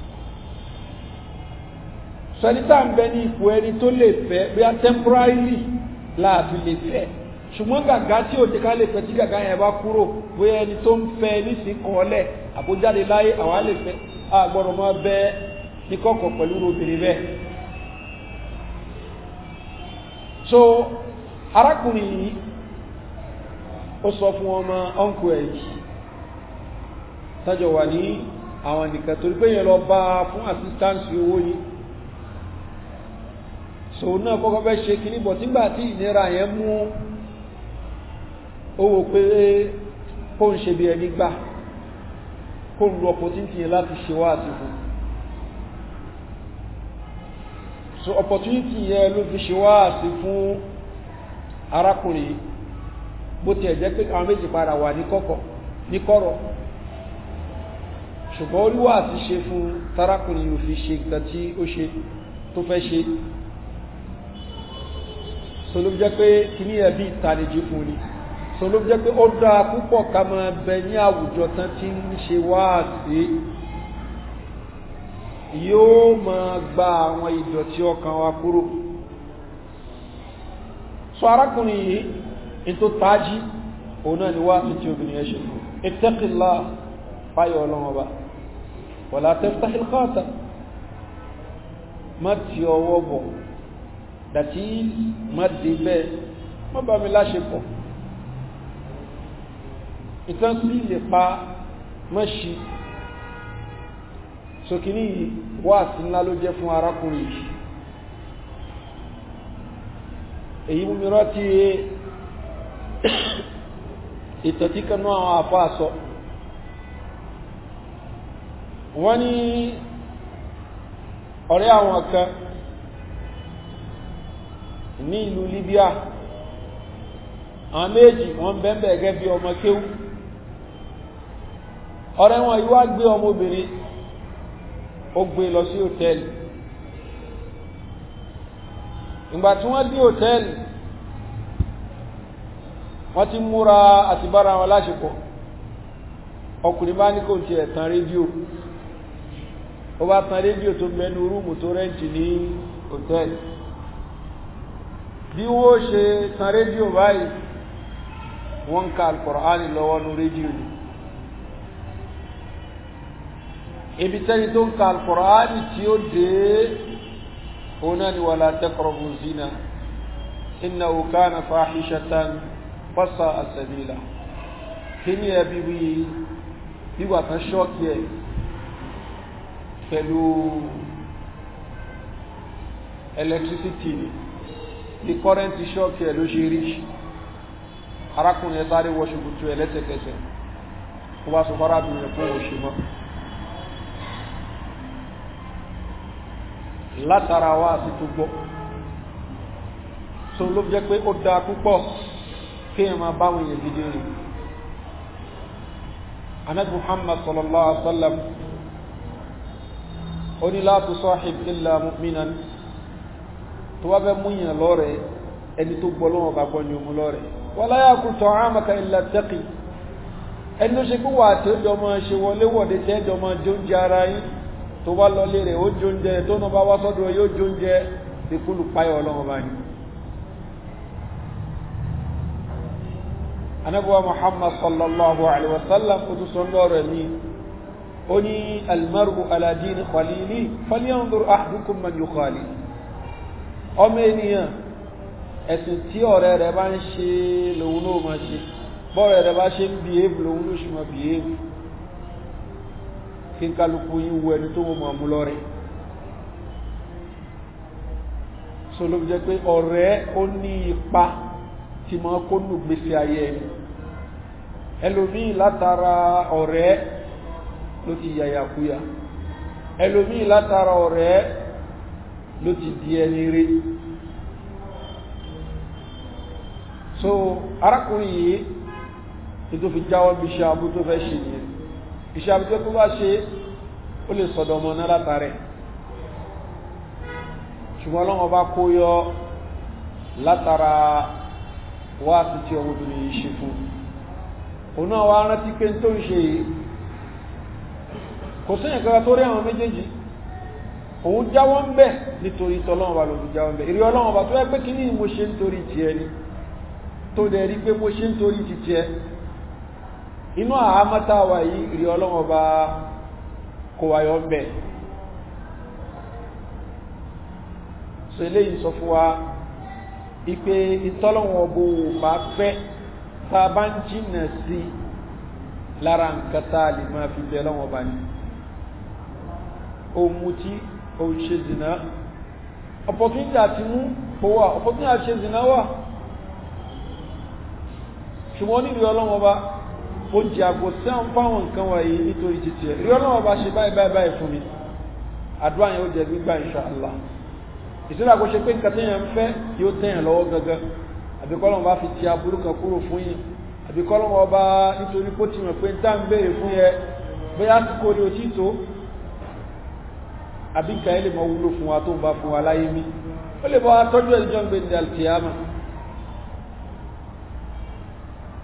Speaker 1: sọ̀nítà ń bẹ ní ipò ẹni tó lè fẹ́ bí a temporarily láàfin lè fẹ́ ṣùgbọ́n gàgá tí ò ti ká lè fẹ́ tí gàgá yẹn bá kúrò bóyá ẹni tó ń fẹ́ nísìn kọ́ọ́lẹ̀ àbójáde láyé àwa lè fẹ́ àgbọ̀dọ̀ máa bẹ ní kọ̀kọ̀ pẹ̀lú obìnrin bẹ́ẹ̀. so arákùnrin yìí ó sọ fún ọmọ ọ̀nkù ẹ̀ yìí tájọ wà ní àwọn nìkan torí pé yẹn lọ bá fún assistance owó yìí so náà kọ́kọ́ fẹ́ ṣe kìíní bọ̀ tígbà tí ìnira yẹn mú owó pé kó ń ṣe bí ẹni gbà kó ń lo opportunity yẹn láti ṣe wá àti fún so opportunity yẹn ló fi ṣe wá àti fún arákùnrin bó tiẹ̀ jẹ́ pé àwọn méjì padà wà ní kọ́kọ́ ní kọ́rọ̀ ṣùgbọ́n olúwa àti ṣe fún tarákùnrin yóò fi ṣe nǹkan tí ó ṣe tó fẹ́ ṣe so ló jẹ́ pé kíní ẹbí ìtàlejì fún ni so ló jẹ́ pé ó dáa púpọ̀ ká máa bẹ ní àwùjọ tán tí ń ṣe wáàsí yóò máa gba àwọn ìdọ̀tí ọkàn wa kúrò so arákùnrin yìí in tó tají òun náà ni wáàsí tí obìnrin ẹ ṣe fún ittaqillah fáyọ̀ ọlọ́wọ́ bá wala taftahil khata má ti ọwọ́ bọ̀ dàtí má dé bẹ́ẹ̀ má bá mi láṣepọ̀ ìtàn sí lè pa má ṣí sókíní wáàsí ńlá ló jẹ́ fún arákùnrin yìí èyí mú mi rántí ìtọ̀tí kanú àwọn àfáà sọ wọ́n ní ọ̀rẹ́ àwọn kan ní ìlú Libya àwọn méjì wọ́n bẹ́ẹ̀bẹ̀ gẹ́gẹ́ bí ọmọ kéwú ọ̀rẹ́ wọn yíwá gbé ọmọbìnrin ó gbé lọ sí hòtẹ́ẹ̀lì ìgbà tí wọ́n dé hòtẹ́ẹ̀lì wọ́n ti múra àti bára wọn láṣepọ̀ ọkùnrin bá ní kò tí ẹ̀ tán rédíò ó bá tan rédíò tó mẹ́nu rúùmù tó rẹ́ǹtì ní hòtẹ́ẹ̀lì bí wọ́n ṣe tan rédíò báyìí wọ́n ń ka alkùránì lọ́wọ́ ní rédíò ni ibi tẹ́ni tó ń ka alkùránì tí ó dé òun náà ni wala taqrabu zina innahu kana fahishatan fasa asabila kí ni ẹbí wí wíwà tán ṣọ́ọ̀kì ẹ̀ pẹ̀lú electricity ní kọ́rẹ́ntì ṣọ́ọ̀kì ẹ̀ ló ṣe rí arákùnrin ẹ̀ sáré wọ ṣòkòtò ẹ̀ lẹ́sẹ̀kẹsẹ̀ ó bá sọ fárábìnrin fún òṣì mọ́ látara wá sí tó gbọ́ so ló jẹ́ pé ó dáa púpọ̀ kí ẹ máa báwọn èèyàn gidi rìn anabi muhammad sallallahu alaihi wa sallam ó ní la tusahib illa mu'minan tó wá fẹ́ mú yàn lọ́rẹ̀ ẹni tó gbọ́ lọ́wọ́ bá gbọ́ ní omu lọ́rẹ̀ wala yakul ta'amaka illa taqi ẹni tó ṣe pé wà tí ó jọ máa ṣe wọlé wọ̀de tí ẹjọ máa jó oúnjẹ ara yín tó wá lọlé rẹ̀ ó jó oúnjẹ tó náà bá wá sọ́dọ̀ yóò jó oúnjẹ ìkúlù páyọ̀ ọlọ́wọ́ bá ní anabuwa muhammad sallallahu alaihi wasallam kutu sọlọ́rọ̀ ní ó ní almaru aladini khalili falyanzur ahdukum man yukhali ọmọ ènìyàn ẹ̀sìn tí ọ̀rẹ́ rẹ̀ bá ń ṣe lòun ló máa ṣe bọ́ọ̀rẹ́ rẹ̀ bá ṣe ń bìhéèvù lòun ló ṣe máa bìhéèvù kí n kálukú yín wo ẹni tó mọ̀ mú lọ́rẹ̀ so ló jẹ́ pé ọ̀rẹ́ ó ní ipa tí máa kó nù gbèsè ayé ẹni ẹlòmíì látara ọ̀rẹ́ ló ti yàyàkúyà ẹlòmíì látara ọ̀rẹ́ ló ti di ẹni rí so arákùnrin yìí tí tó fi jáwọ́ bí iṣẹ́ abú tó fẹ́ ṣe nìyẹn iṣẹ́ abú tó bá ṣe ó lè sọ̀dọ̀ ọmọ náà látàrẹ ṣùgbọ́n ọlọ́wọ́ bá kó yọ látara wá sí tí ọmọbìnrin yìí ṣe fún òun náà wá rántí pé tó ń ṣe yìí kò síyàn kankan tó rí àwọn méjèèjì òun jáwọ́ ń bẹ̀ nítorí tọ́lọ́wọ́ bá lòun jáwọ́ ń bẹ̀ ìrí ọlọ́wọ́ bá tó yẹ pé kí ní mo ṣe ń torí tiẹ̀ ni tó dẹ̀ rí pé mo ṣe ń torí ti tiẹ̀ inú àhámátà wà yìí ìrí ọlọ́wọ́ bá kó wáyọ́ ń bẹ̀ so eléyìí sọ fún wa ipe ìtọ́lọ́wọ́ bó bá fẹ́ tá a bá ń jìnà sí lára nǹkan tá a lè máa fi bẹ̀ lọ́wọ́ bá ní ohun mutí ohun ṣe zina opportunity àti mú kó wà opportunity àti ṣe zina wà ṣùgbọ́n nílùú ọlọ́wọ́ bá ó jẹ àgbò sí àwọn fáwọn nǹkan wọ̀nyí nítorí títí ẹ̀ rí ọlọ́wọ́ bá ṣe báyìí báyìí báyìí fún mi àdúrà yẹn ó jẹ gbígbà insha Allah ìsìnlẹ̀ àkó ṣe pé nǹkan tẹ́yàn ń fẹ́ yóò tẹ́yàn lọ́wọ́ gangan àbíkọ́lọ́wọ́ bá fi ti aburú kan kúrò fún yín àbíkọ́lọ́wọ́ bá nítorí kó ti mọ̀ pé tá ń béèrè fún yẹ bóyá àsìkò ní òtí tó àbí nǹkan ẹ lè mọ wúlò fún wa tó ń bá fún wa láyé mi ó lè bá wa tọ́jú ẹ̀ níjọ́ ń gbé ní alkiyama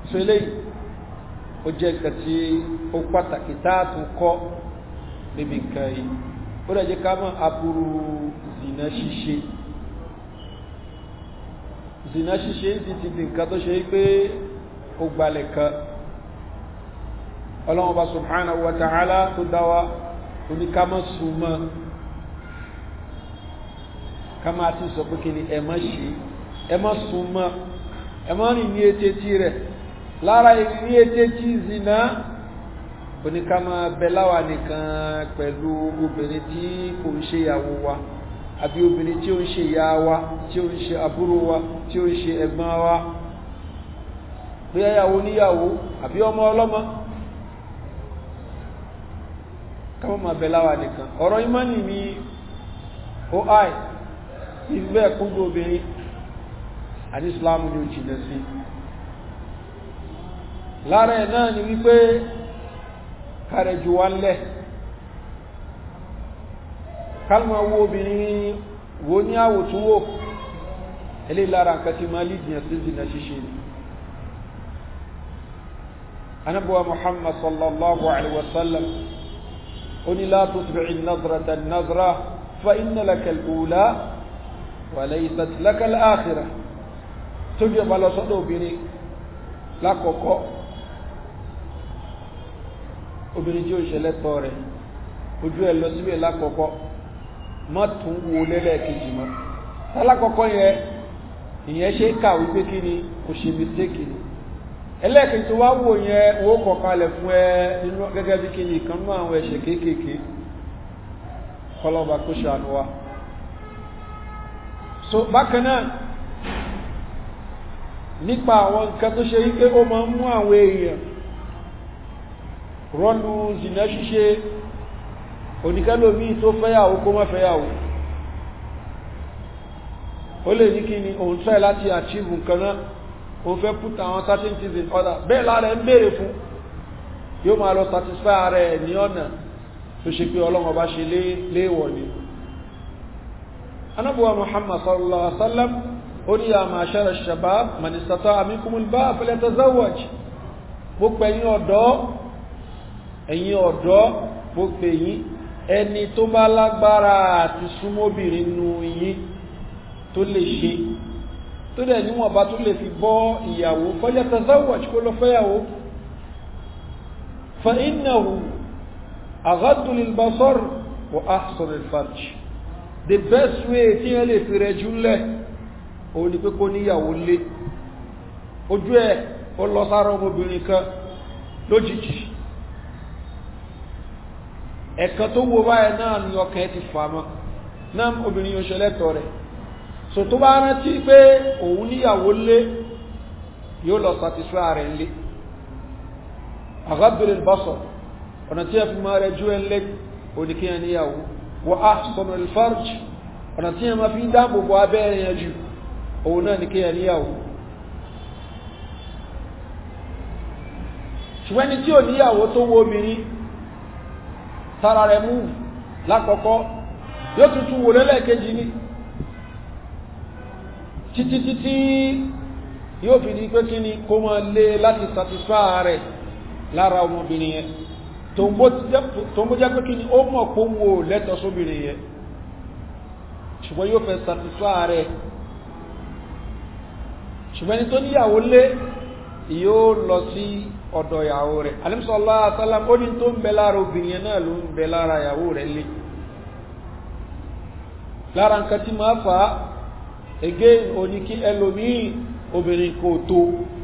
Speaker 1: so eléyìí ó jẹ́ nǹkan tí ó pàtàkì táàtún kọ́ níbi nǹkan yìí ó rẹ̀ jẹ́ ká mọ̀ aburú zina ṣíṣe zina ṣíṣe ti ti di nǹkan tó ṣe pé ó gbalẹ̀ kan ọlọ́run bá subhanahu wa ta'ala tó dáwà oníkámọ́ súnmọ́ ká máa ti sọ pé kí ni ẹ má ṣe ẹ má súnmọ́ ẹ má rìn ní etétí rẹ̀ lára ìrìn ní etétí zina oníkámọ́ bẹ̀láwà nìkan pẹ̀lú obìnrin tí kò ń ṣe ìyàwó wa àbí obìnrin tí ó ń ṣe ìyá wa tí ó ń ṣe àbúrò wa tí ó ń ṣe ẹ̀gbọ́n wa bí ẹyàwó níyàwó àbí ọmọ ọlọ́mọ káwọn máa bẹ láwà nìkan ọ̀rọ̀ ìmánì ní ó àì ìgbẹ́ ẹ̀kúndú obìnrin àti islamu ni ó jìnà sí lára ẹ̀ náà ni wípé kàrẹ̀ jù wá lẹ̀ kálùmọ̀ wo obìnrin wo ní àwòtúnwò eléyìí lára nǹkan tí máa lè jìnà sí jìnà ṣíṣe ni anabuwa muhammad sallallahu alaihi wasallam oni la tutbi'i an-nazrata an-nazra fa inna laka al-ula wa laysat laka al-akhirah tó bí ọba lọ sọ́dọ̀ obìnrin lákọ̀ọ́kọ́ obìnrin tí ó ṣẹlẹ̀ tọ́ rẹ̀ ojú ẹ̀ lọ síbẹ̀ lákọ̀ọ́kọ́ má tún wo lẹ́lẹ́kejì mọ́ tálákọ̀ọ́kọ́ yẹn ìyẹn ṣe kà wípé kí ni kò ṣe mistake ni ẹlẹ́ẹ̀kejì tó wá wò yẹn owó kọ̀kalẹ̀ fún ẹ nínú gẹ́gẹ́ bí kíni ìkan náà àwọn ẹ̀ṣẹ̀ kéékèèké kọlọ́ba kó ṣàánú wa so bákan náà nípa àwọn nǹkan tó ṣe wípé ó máa ń mú àwọn èèyàn rọ́nu zìnà ṣíṣe oníkẹ́lòmí tó fẹ́yàwó kó má fẹ́yàwó ó lè ní kí ni òun try láti achieve nǹkan náà o fẹ́ put àwọn certain things in order bẹ́ẹ̀ lára ẹ̀ ń béèrè fún yóò máa lọ satisfy ara ẹ̀ ní ọ̀nà tó ṣe pé ọlọ́run ọba ṣe léèwọ̀ ni anábùwà muhammad sallallahu alaihi wa sallam ó ní ya ma'ashara shabab man istata'a minkumul ba'a falyatazawwaj mo pè yín ọ̀dọ́ ẹ̀yin ọ̀dọ́ mo pè yín ẹni tó bá lágbára àti súnmọ́bìnrin nù yín tó lè ṣe tó dẹ̀ níwọ̀n bá tó lè fi bọ́ ìyàwó fọ́jẹ́ tazawwaj kó lọ fẹ́yàwó fa innahu aghaddu lil basar wa ahsan al farj the best way tí yẹn lè fi rẹ̀ jùlẹ̀ òun ni pé kó níyàwó lé ojú ẹ̀ ó lọ sára ọmọbìnrin kan lójijì ẹ̀kan tó wo báyẹ̀ náà ni ọkàn ti fà mọ́ náà obìnrin yóò ṣẹlẹ́tọ̀ rẹ̀ so tó bá rántí pé òun níyàwó lé yóò lọ satisfy rẹ̀ lé àgábìrì bọ́sọ̀ ọ̀nà tí a fi máa rẹ̀ jú ẹlẹ́ oníkíyàn níyàwó wà á sọ̀nà alfarj ọ̀nà tí a máa fi dáàbòbò abẹ́rẹ̀ yẹn jù òun náà ní kíyàn níyàwó ṣùgbọ́n ni tí ò níyàwó tó wo obìnrin tára rẹ̀ mú lákọ̀ọ́kọ́ yóò tuntun wò lẹ́lẹ́kejì ní títí títí yóò fi di pé kí ni kó máa lé láti satisfy rẹ̀ lára ọmọbìnrin yẹn tó ń bó jẹ́ pé kí ni ó mọ̀ pó wò lẹ́tọ̀ sóbìnrin yẹn ṣùgbọ́n yóò fẹ́ satisfy rẹ̀ ṣùgbọ́n ni tó níyàwó lé yóò lọ sí ọ̀dọ̀ ìyàwó rẹ̀ alimsọ́lá asálàm ó ní tó ń bẹ lára obìnrin yẹn náà ló ń bẹ lára ìyàwó rẹ̀ lé lára nǹkan tí máa fà á again òní kí ẹlòmíì obìnrin kò tó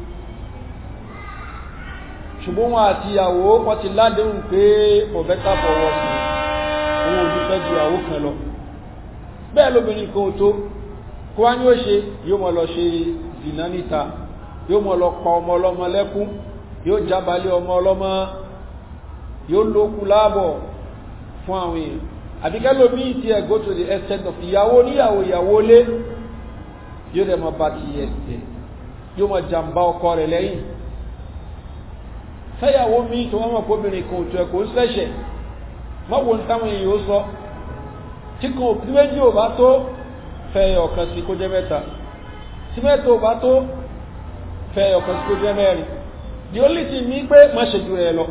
Speaker 1: ṣùgbọ́n wọn àti ìyàwó wọ́n ti ládéhùn pé ọ̀bẹ́ta bọ̀wọ̀ sí òun ò ní fẹ́ ju ìyàwó kan lọ bẹ́ẹ̀ lóbìnrin kò tó kó wá ní ó ṣe yóò mọ̀ lọ ṣe zìnà níta yóò mọ̀ lọ pa ọmọ ọlọ́mọ lẹ́kún yóò jábalẹ̀ ọmọ ọlọ́mọ yóò lókun láàbọ̀ fún àwọn èèyàn àbíkẹ́lómi ti ẹ̀ go to the extent of ìyàwó níyàwó ìyàwó lé yóò dẹ̀ máa bá ti yẹ ẹ̀ yóò máa jàǹbá ọkọ rẹ̀ lẹ́yìn fẹ́yàwó mi tó wọ́n mọ̀ kóbìnrin kan òtún ẹ̀kọ́ ń sẹ́ṣẹ̀ mọ́wọ́n táwọn èèyàn ó sọ tí kan òkú méjì ò bá tó fẹ́ ọ̀kan sí kó jẹ́ mẹ́ta tí mẹ́ta ò bá tó fẹ́ ọ̀kan sí kó jẹ́ mẹ́rin the only thing ní pé má ṣe jù rẹ̀ lọ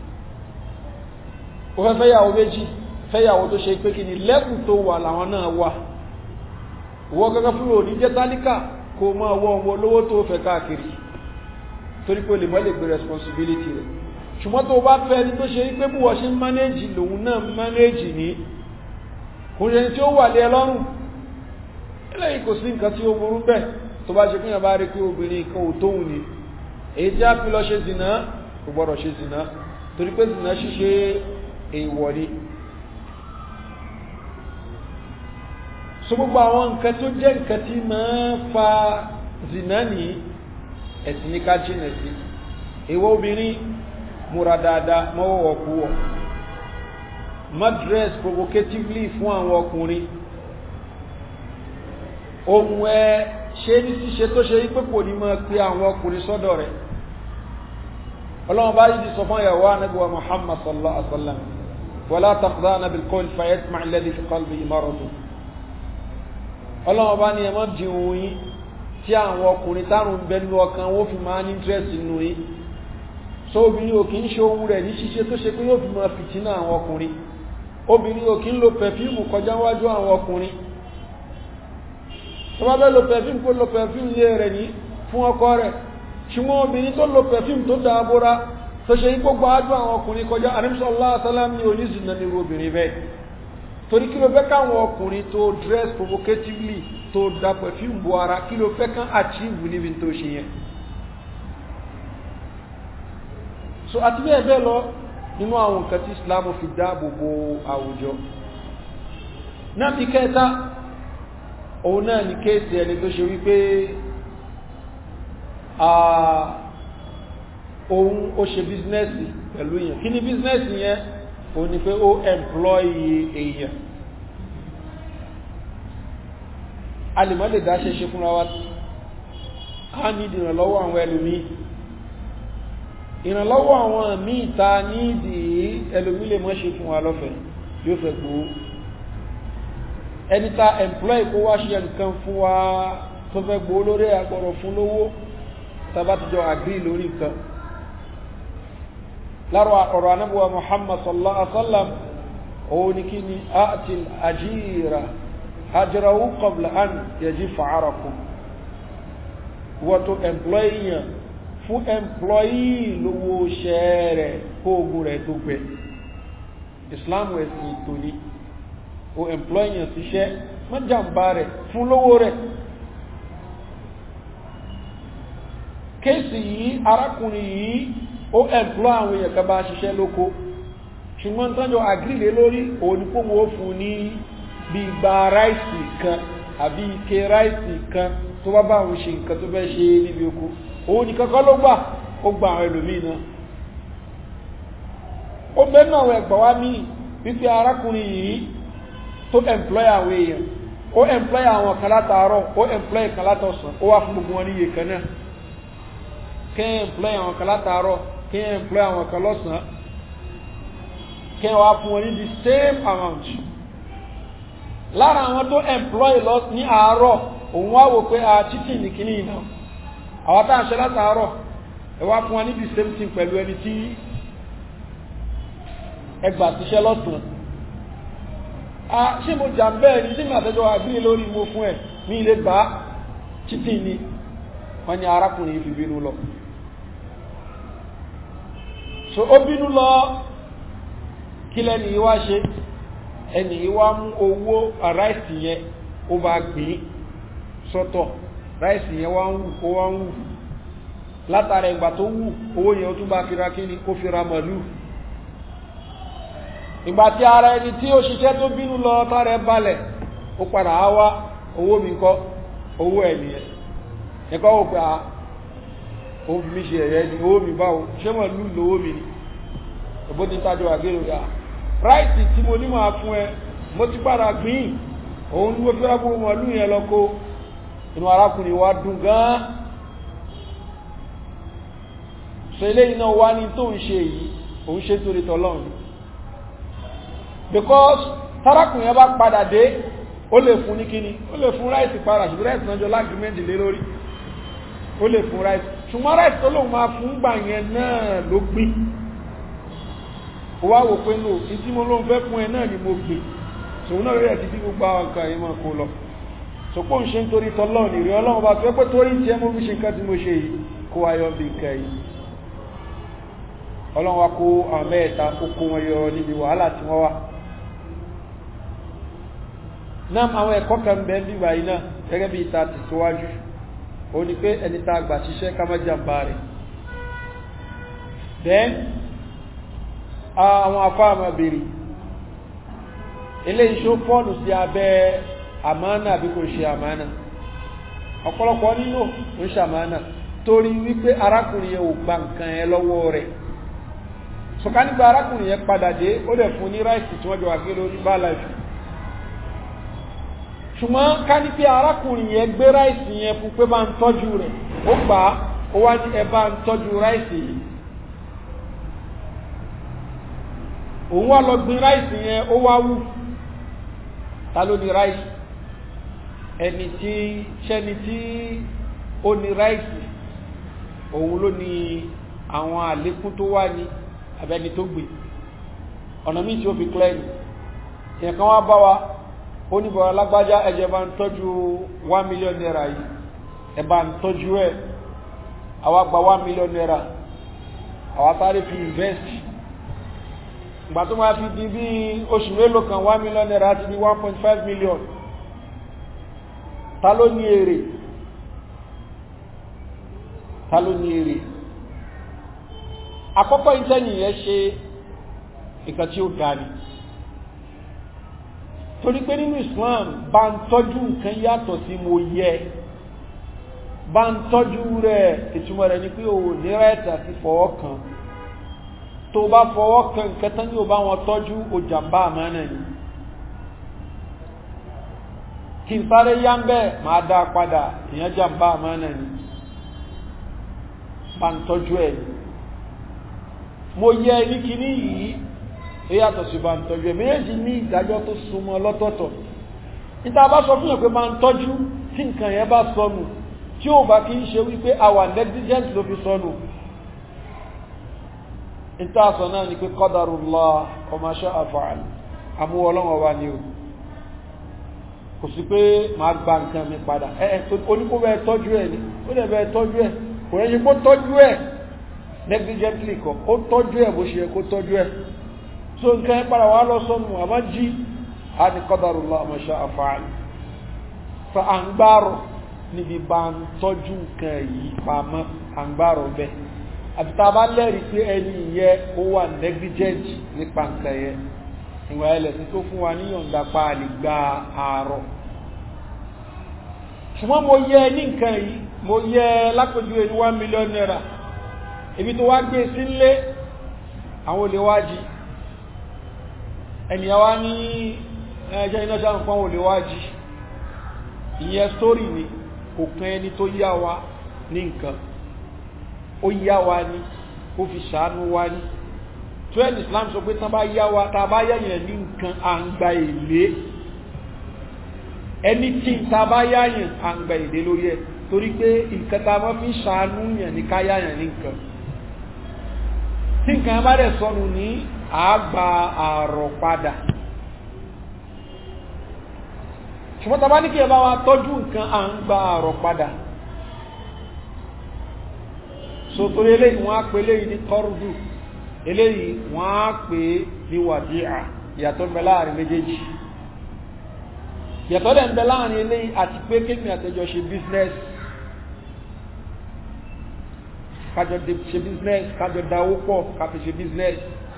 Speaker 1: ó fẹ́ fẹ́yàwó méjì fẹ́yàwó tó ṣe pé kí ni lẹ́kùn tó wà làwọn náà wà wọ́n gẹ́gẹ́ fún òní jẹ́ tálíkà kó máa wọ́ ọmọ olówó tó fẹ́ káàkiri torí pé olè mọ́ lè gbé responsibility rẹ̀ ṣùgbọ́n tó bá fẹ́ ní tó ṣe pé bí wọ́n ṣe ń manage lòun náà manage ní kò ṣe tí ó wà lé ẹlọ́rùn eléyìí kò sí nǹkan tí ó burú bẹ́ẹ̀ tó bá ṣe fúnyàn bá rí pé obìnrin kan ò tóhun ni èyí tí a fi lọ ṣe zìnà kò gbọ́dọ̀ ṣe zìnà torí pé zìnà ṣíṣe èèwọ̀ ni so gbogbo àwọn nǹkan tó jẹ́ nǹkan tí máa ń fa zìnà ní ẹ̀sìn ní ká jìnà sí èèwọ̀ obìnrin múra dáadáa mọ́wọ́ kú wọ̀ má dress provocatively fún àwọn ọkùnrin ohun ẹ ṣe ní ṣíṣe tó ṣe wípé kò ní máa pe àwọn ọkùnrin sọ́dọ̀ rẹ̀ ọlọ́run bá yìí sọ fún ìyàwó anábíwá muhammad sallallahu alaihi wa sallam wala taqdana bil qawl fayatma alladhi fi qalbihi marad ọlọ́run bá ní ẹ má di ohun yín tí àwọn ọkùnrin tárùn bẹnu ọkàn wọn fi máa ní interest nínú yín so obìnrin ò kí ń ṣe ohun rẹ̀ ní ṣíṣe tó ṣe pé yóò fi máa fìtínà àwọn ọkùnrin obìnrin ò kí ń lo pẹ̀fíìmù kọjá wájú àwọn ọkùnrin tó bá bẹ́ lo pẹ̀fíìmù kó lo pẹ̀fíìmù lé rẹ̀ ní fún ọkọ rẹ̀ ṣùgbọ́n obìnrin tó lo pẹ̀fíìmù tó dáa bóra tó ṣe yí gbogbo ájú àwọn ọkùnrin kọjá àrímsọ́lá asálám ní oníṣìnà ní obìnrin bẹ́ẹ̀ torí kí ló fẹ́ káwọn ọkùnrin tó dress provocatively tó da pẹ̀fíìmù bo ara kí ló fẹ́ kán achieve níbi tó ṣe yẹn so àti bẹ́ẹ̀ bẹ́ẹ̀ lọ nínú àwọn nǹkan tí islam fi dáàbò bo àwùjọ náà bí kẹta òun náà ni kéèsì ẹni tó ṣe wípé òun ó ṣe bíznẹ́sì pẹ̀lú èèyàn kí ni bíznẹ́sì yẹn òun ni pé ó employ èèyàn a lè mọ́ lè dá ṣe ṣe fúnra wa a ní ìdìrànlọ́wọ́ àwọn ẹlòmíì ìrànlọ́wọ́ àwọn míì ta nídi ẹlòmí lè mọ́ ṣe fún wa lọ́fẹ̀ẹ́ yóò fẹ́ gbòó ẹni ta employ kó wá ṣe nǹkan fún wa tó fẹ́ gbòó lórí agbọ̀rọ̀ fún lówó tàbá ti jọ agree lórí nǹkan lára ọ̀rọ̀ anábúwa muhammad sallallahu alaihi wasallam òun ni kí ni atil ajira ajrahu qabla an yajifa arakum wọ́n tó employ yàn fún employee lówó ṣẹ́ rẹ̀ kó ogun rẹ̀ tó gbẹ islam ẹ̀sìn ìtò ní o employee síṣẹ́ mọ́jàmbá rẹ̀ fún lówó rẹ̀ kéèsì yìí arákùnrin yìí ó employ àwọn èèyàn kan bá ṣiṣẹ́ lóko ṣùgbọ́n tọ́jọ́ agrílé lórí òníkóhun ó fún ní bí gba ráìsì kan àbí ike ráìsì kan tó bá bá àwọn ṣe nǹkan tó fẹ́ ṣe níbi oko òun ni kankan ló gbà ó gba àwọn ẹlòmíì náà ó bẹ́ẹ̀ náà àwọn ẹgbà wá míì wípé arákùnrin yìí tó employ àwọn èèyàn ó employ àwọn kan látàárọ̀ ó employ kan látọ̀sán ó wá fún gbogbo wọn ní iye kan náà kẹ́ employ àwọn kan látàárọ̀ kẹ́ employ àwọn kan lọ́sàn-án kẹ́ wá fún wọn ní the same amount lára àwọn tó employ lọ ní àárọ̀ òun wá wò pé a títì ní kíní náà àwọn tá à ń ṣe látàárọ̀ ẹ wá fún wa ní the same thing pẹ̀lú ẹni tí ẹgbà ti ṣẹ́ lọ́sàn a ṣé mo jà bẹ́ẹ̀ ni tí mi àtẹ́jọ́ àgbílẹ̀ lórí mo fún ẹ̀ ní ilé gbà títì ni wọ́n ní arákùnrin yìí fi bínú lọ so ó bínú lọ kí lẹ́ni yìí wá ṣe ẹni yìí wá mú owó àráìsì yẹn ó bá gbìn sọ́tọ̀ ráìsì yẹn wá ń wù ó wá ń wù látara ìgbà tó wù owó yẹn ó tún bá fira kí ni ó fira màlú ìgbà tí ara ẹni tí ó ṣiṣẹ́ tó bínú lọ tára ẹ balẹ̀ ó padà á wá owó mi kọ́ owó ẹ̀ nìyẹn ẹ̀kọ́ wò pé a ó fi mí ṣe ẹ̀yẹ ni owó mi báwo ṣé màlú lówó mi ni òbó ti tájọ àgbérò rẹ̀ ráìsì tí mo ní máa fún ẹ mo ti padà gbìn òun ni mo fi rábò màlú yẹn lọ kó inú arákùnrin wa dùn gan so eléyìí náà wá ní tó ń ṣe yìí òun ṣe torí tọ́lọ́run because tárákùnrin yẹn bá padà dé ó lè fún ní kíní ó lè fún ráìsì padà ṣùgbọ́n ráìsì náà jọ lágbìmẹ́ntì lé lórí ó lè fún ráìsì ṣùgbọ́n ráìsì tó lòun máa fún gbà yẹn náà ló gbìn ó wá wò pé lò ní tí mo lóun fẹ́ fún ẹ náà ni mo gbìn ṣòun náà rẹ̀ ti bí gbogbo àwọn nǹkan yìí máa kó lọ sọpọ́ ń ṣe nítorí tọ́lọ́ nìrí ọlọ́run bá fẹ́ pé torí tí ẹ mú fi ṣe nǹkan tí mo ṣe yìí kó ayọ́ bí nǹkan yìí ọlọ́run wá kó àwọn mẹ́ẹ̀ta ó kó wọn yọ níbi wàhálà tí wọ́n wá náà àwọn ẹ̀kọ́ kan bẹ́ẹ̀ bí wáyé náà gẹ́gẹ́ bí ìta ti síwájú ó ní pé ẹni tá a gbà ṣiṣẹ́ ká má jàmbá rẹ̀ then àwọn afá àmà bèrè eléyìí ṣó fọ́ọ̀nù sí abẹ́ àmánà àbí kò ṣe àmánà ọ̀pọ̀lọpọ̀ nínú ń ṣàmánà torí wípé arákùnrin yẹn ò gba nǹkan ẹ lọ́wọ́ rẹ̀ ṣùkà nígbà arákùnrin yẹn padà dé ó dẹ̀ fún ní ráìsì tí wọ́n jọ wà gé lórí bá láìfì ṣùgbọ́n ká ní pé arákùnrin yẹn gbé ráìsì yẹn fún pé bá ń tọ́jú rẹ̀ ó gbà á ó wá ní ẹ bá ń tọ́jú ráìsì yìí òun wá lọ gbin ráìsì yẹn ó wá wù ta ló ní ráìsì ẹni tí ṣẹ́ni tí ó ní ráìsì òun ló ní àwọn àlékún tó wá ní abẹ́ni tó gbìn ọ̀nà míì tí ó fi clear ni ìyẹn kan wá bá wa ó ní bọ̀rọ̀ lágbájá ẹjẹ́ bá ń tọ́jú 1 million naira yìí ẹ bá ń tọ́jú ẹ̀ àwa gba 1 million naira àwa sáré fi invest ìgbà tó máa fi di bí oṣù mélòó kan 1 million naira ti di 1.5 million ta ló ní èrè ta ló ní èrè àkọ́kọ́ ìtẹ́yìn yẹn ṣe nǹkan tí ó ga ni torí pé nínú Islam bá ń tọ́jú nǹkan yàtọ̀ sí mo yẹ bá ń tọ́jú rẹ̀ ìtumọ̀ rẹ̀ ni pé o ní rẹ̀tà sí fọwọ́ kan tó bá fọwọ́ kan nǹkan tán ní o bá wọn tọ́jú o jàmbá àmánà ni kí n sáré yá ń bẹ́ẹ̀ máa dá padà ìyẹn jàmbá àmánà ni bá ń tọ́jú ẹ̀ ni mo yẹ ní kíní yìí ó yàtọ̀ sí bá ń tọ́jú ẹ̀ méjì ní ìdájọ́ tó súnmọ́ lọ́tọ̀ọ̀tọ̀ níta bá sọ fún yàn pé máa ń tọ́jú tí nǹkan yẹn bá sọnù tí ó bá kí ń ṣe wípé àwa negligent ló fi sọnù níta sọ náà ni pé qadarullah wa ma sha'a fa'al àmúwọ ọlọ́wọ́ wa ni o kò sí pé máa gba nǹkan mi padà ẹ ẹ oníkó bẹ́ẹ̀ tọ́jú ẹ̀ ni ó dẹ̀ bẹ́ẹ̀ tọ́jú ẹ̀ kò rẹ́ ṣe kó tọ́jú ẹ̀ negligently kọ ó tọ́jú ẹ̀ bó ṣe yẹ kó tọ́jú ẹ̀ so nǹkan ẹ padà wà lọ sọnù àmọ́ jí a ní qadarullah ma sha'a fa'al fa à ń gbárò níbi bá ń tọ́jú nǹkan yìí pamọ́ à ń gbárò bẹ́ẹ̀ àti tá a bá lẹ́rìí pé ẹni yẹ ó wà negligent nípa nǹkan yẹn ìwà ẹlẹ́sìn tó fún wa níyọ̀ǹda pa àlè gba àárọ̀ ṣùgbọ́n mo yẹ ní nǹkan yìí mo yẹ lápòjú ẹni one million naira ibi tó wá gbé sílé àwọn olè wá jí ẹnìyàn wá ní ẹjẹ́ iná sáà nǹkan olè wá jí ìyẹn sítórì ni kò kan ẹni tó yá wa ní nǹkan ó yá wa ní ó fi ṣàánú wa ní tó ẹni Islam sọ pé tán bá yá wa tá bá yáyàn ní nǹkan à ń gba èlé ẹni tí tá bá yáyàn à ń gba èlé lórí ẹ torí pé nǹkan tá bá fi ṣàánú yàn ní ká yáyàn ní nǹkan tí nǹkan bá dẹ̀ sọnù ní àgbà àrọ̀ padà ṣùgbọ́n tàbá ní kí ẹ bá wa tọ́jú nǹkan à ń gba àrọ̀ padà so torí eléyìí wọ́n á pè eléyìí ní kọ́rùdù eléyìí wọ́n á pè ní wàdíà ìyàtọ̀ ń bẹ láàrin méjèèjì ìyàtọ̀ dẹ̀ ń bẹ láàrin eléyìí àti pé kéèmì àtẹjọ ṣe business kájọ ṣe business kájọ dáwó pọ̀ káfi ṣe business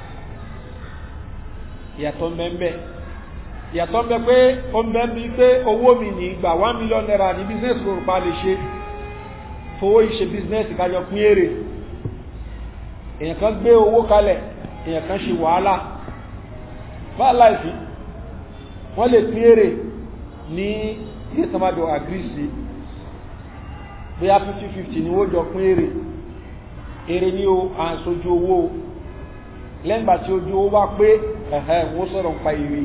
Speaker 1: ìyàtọ̀ ń bẹ ń bẹ ìyàtọ̀ ń bẹ pé ó ń bẹ ń bí pé owó mi ní ìgbà one million naira ní business lórúkọ lè ṣe fowó ìṣe business kájọ pín èrè èèyàn kan gbé owó kalẹ̀ èèyàn kan ṣe wàhálà bá láìsí wọ́n lè pín èrè ní ilé tamado agrisi bóyá 50-50 ni ó jọ pín èrè èrè ní o à ń sojú owó lẹ́gbà tí ojú owó bá pé ẹ̀hẹ́ wọ́n sọ̀rọ̀ pa èrè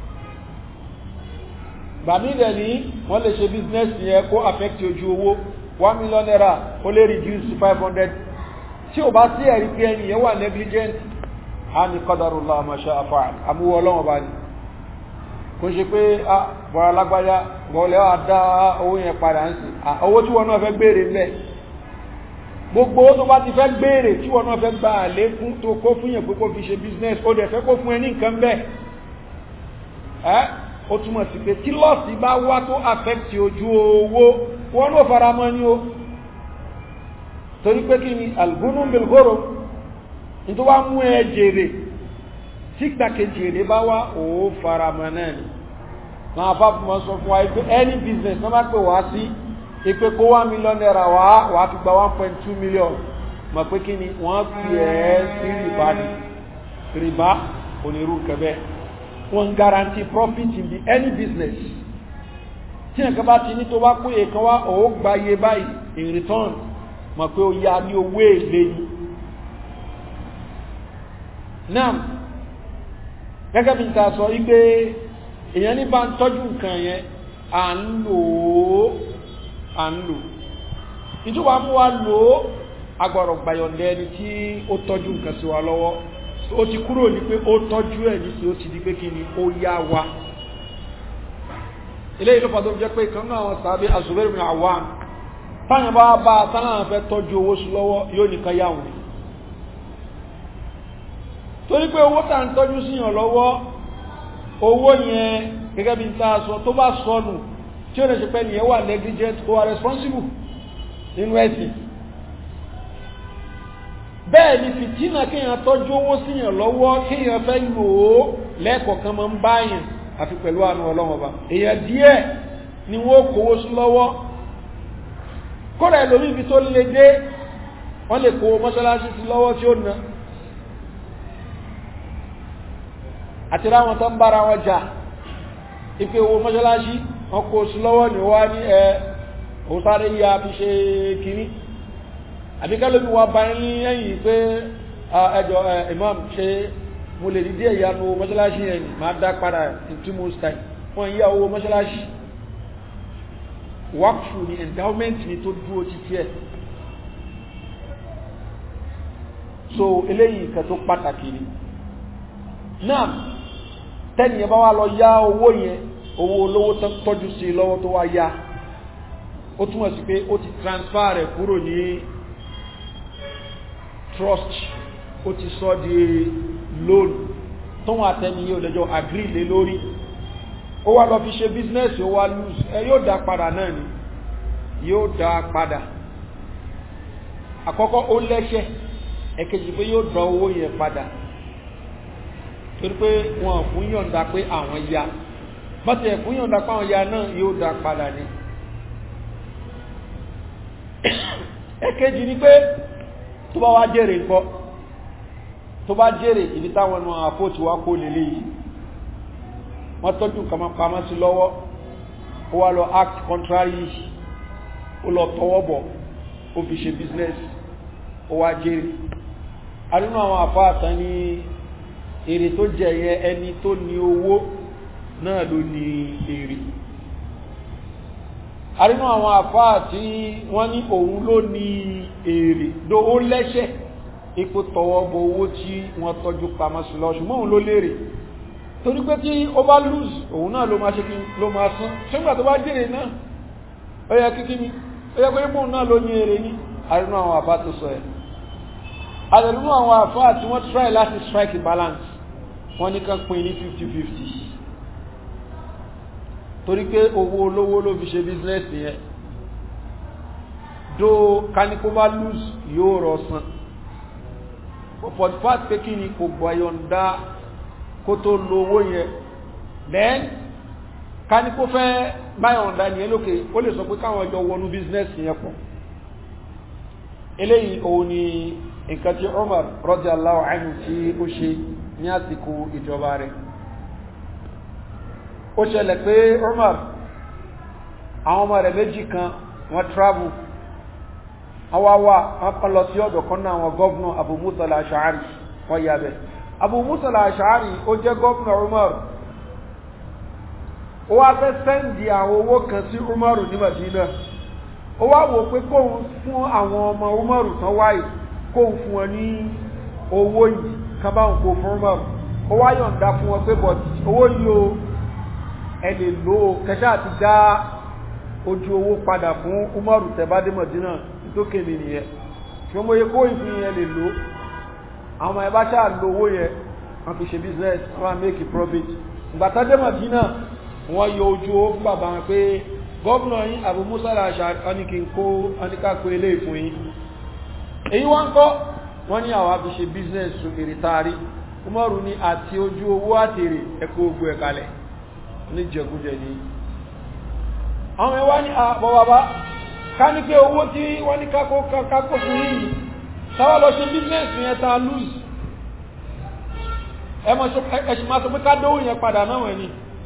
Speaker 1: gbàmí rẹ̀ ní wọ́n lè ṣe business yẹn kó affect ojú owó one million naira ó lè reduce to five hundred tí ò bá sí ẹ̀rí pé ẹni yẹn wà negligent á ní qadarullah ma sha'a fa'al àmúwọ́ ọlọ́wọ́n bá ní kò ṣe pé a bọ̀rọ̀ alágbájá bọ̀ọ̀lẹ́ wà dá owó yẹn padà ń sí owó tí wọ́n náà fẹ́ gbére mẹ́ gbogbo owó tó bá ti fẹ́ gbére tí wọ́n náà fẹ́ gba àlékún tó kó fún yẹn pé kó fi ṣe business ó dẹ̀ fẹ́ kó fún ẹ ní nǹkan bẹ́ẹ̀ ẹ́ ó túmọ̀ sí pé tí lọ́ọ̀sì bá wá tó affect ojú owó wọ́n ló fara mọ́ ní o torí pé kí ni albunum bilgoro ní tó wá mú ẹ jèrè tí gbàkejì èrè bá wá ó fara mọ́ náà ni náà fáfimọ́ sọ fún wa pé any business wọ́n bá pè wá sí ipe kó one million naira wá wà á fi gba one point two million mọ̀ pé kí ni wọ́n fi ẹ́ sí rìbá ni rìbá onírú kẹbẹ́ wọ́n guarantee profit in the any business tí nǹkan bá ti ní tó bá pé èkan wá ó gba iye báyìí in return mọ̀ pé ó yá ní owó èlé ni náà gẹ́gẹ́ bí n ta sọ wípé èèyàn ní bá ń tọ́jú nǹkan yẹn à ń lò ó à ń lò ìjọba mú wa lò ó agbọ̀rọ̀ gbàyọ̀ndẹ́ ẹni tí ó tọ́jú nǹkan sí wa lọ́wọ́ ó ti kúrò ní pé ó tọ́jú ẹ̀ ní sí ó ti di pé kí ni ó yá wa ilé ìlú pàtó jẹ́ pé kan náà sàbí Zubair bin Awwam táyàn bá bá tánà fẹ́ tọ́jú owó sí lọ́wọ́ yóò nìkan yá wọn torí pé owó tà ń tọ́jú síyàn lọ́wọ́ owó yẹn gẹ́gẹ́ bí n ta sọ tó bá sọnù tí ó lè ṣe pẹ́ nìyẹn wà negligent ó wà responsible nínú ẹ̀sìn bẹ́ẹ̀ ni fìtínà kíyàn tọ́jú owó síyàn lọ́wọ́ kíyàn fẹ́ lò ó lẹ́ẹ̀kọ̀ọ̀kan máa ń báyàn àfi pẹ̀lú àánú ọlọ́wọ́ bá èèyàn díẹ̀ ni wọ́n kówó sí lọ́wọ́ kódà ẹlòmí ibi tó lè dé wọ́n lè kówó mọ́ṣáláṣí sí lọ́wọ́ tí ó na àti ráwọn tó ń bára wọn jà ipe owó mọ́ṣáláṣí wọ́n kó sí lọ́wọ́ ní wá ní ẹ òsáré yá fi ṣe kìíní àbíkálómi wa bá ní ẹ̀yìn pé ẹjọ́ imam ṣe mo lè dídí ẹ̀yánu mọ́ṣáláṣí ẹ̀yìn máa dá padà in two months time wọ́n yá owó mọ́ṣáláṣí wákfù ni endowment ni tó dúró títí ẹ̀ so eléyìí nǹkan tó pàtàkì ni náà tẹ́nìyàn bá wá lọ yá owó yẹn owó olówó tọ́jú sí lọ́wọ́ tó wá yá ó túnmọ̀ sí pé ó ti transfer rẹ̀ kúrò ní trust ó ti sọ di loan tó wọ́n àtẹ́ni yóò lẹ́jọ́ agree lé lórí ó wá lọ fi ṣe business ó wá lose ẹ yóò dá padà náà ni yóò dá padà àkọ́kọ́ ó lẹ́ṣẹ̀ ẹ̀kejì pé yóò dá owó yẹn padà torí pé wọn fún yọ̀ǹda pé àwọn ya bọ́tí ẹ̀ fún yọ̀ǹda pé àwọn ya náà yóò dá padà ni ẹ̀kejì ni pé tó bá wá jèrè ńkọ́ tó bá jèrè ibi táwọn ọmọ àpótí wá kó lélẹ̀ yìí wọ́n tọ́jú nǹkan pamọ́ sí lọ́wọ́ ó wá lọ act contrary ó lọ tọwọ́ bọ̀ ó fi ṣe business ó wá jèrè adúnú àwọn àfáàtà ní èrè tó jẹyẹ ẹni tó ní owó náà ló ní èrè arínú àwọn àfáà tí wọ́n ní òun ló ní èrè ló ó lẹ́ṣẹ̀ ipò tọwọ́ bọ owó tí wọ́n tọ́jú pamọ́ sí lọ ṣùgbọ́n òun ló lérè torí pé tí ó bá lose òun náà ló máa ṣe kí ló máa sán ṣùgbọ́n tó bá jèrè náà ó yẹ kíkí ni ó yẹ pé bóun náà ló ní èrè ní arínú àwọn àfáà tó sọ ẹ̀ àdẹ̀lúmú àwọn àfáà tí wọ́n try láti strike balance wọ́n ní kán pín ní 50-50 torí pé owó olówó ló fi ṣe business yẹn do kánikó bá lose yóò rọ san for the fact pé kí ni kò gbọ́yọ̀ǹda kó tó lo owó yẹn then kánikó fẹ́ báyọ̀ǹda yẹn lókè ó lè sọ pé káwọn ọjọ́ wọnú business yẹn pọ̀ eléyìí òun ni nǹkan tí Umar radiyallahu anhu tí ó ṣe ní àsìkò ìjọba rẹ̀ ó ṣẹlẹ̀ pé Umar àwọn ọmọ rẹ̀ méjì kan wọ́n travel awáwá wọ́n kọ́ lọ sí ọ̀dọ̀ kan náà wọn gọ́ọ̀nà Abu Musa al-Ash'ari wọ́n yà bẹ̀ Abu Musa al-Ash'ari ó jẹ́ gọ́ọ̀nà Umar ó wá fẹ́ sẹ́ndì àwọn owó kan sí Umar ní Madina ó wá wò pé kóun fún àwọn ọmọ umaru tán wáyé kóun fún wọn ní owó yìí kan báwọn kó fún umaru ó wá yọ̀ǹda fún wọn pé bọ̀dì owó yìí o ẹ lè lò ó kẹṣẹ́ àti dá ojú owó padà fún umaru tẹ̀bádé mọ̀dínà tó kéde nìyẹn ṣùgbọ́n mo yẹ kó ìfún yẹn lè lò àwọn ẹ̀ bá ṣáà lo owó yẹn wọ́n fi ṣe business wọ́n make profit ìgbàtàdé mọ̀dínà wọ́n yọ ojú owó fún bàbá wọn pé gọ́ọ̀nà yín Abu Musa al-Ash'ari ọ́nìkínkó ọ́nìkàkó ilé ìfún yín èyí wọ́n kọ́ wọ́n ní àwọn fi ṣe business èrè taari Umaru ní àti ojú owó àtèrè ẹ̀kọ́ ogun ẹ̀kalẹ̀ ní jẹgújẹ ní àwọn ẹwà ní àbọ̀ bàbá ká ní pé owó tí wọ́n ní kákó fún yìí sáwọ́ lọ ṣe business yẹn ta lose ẹ̀ṣì máa sọ pé ká dówó yẹn padà náà wẹ̀ ni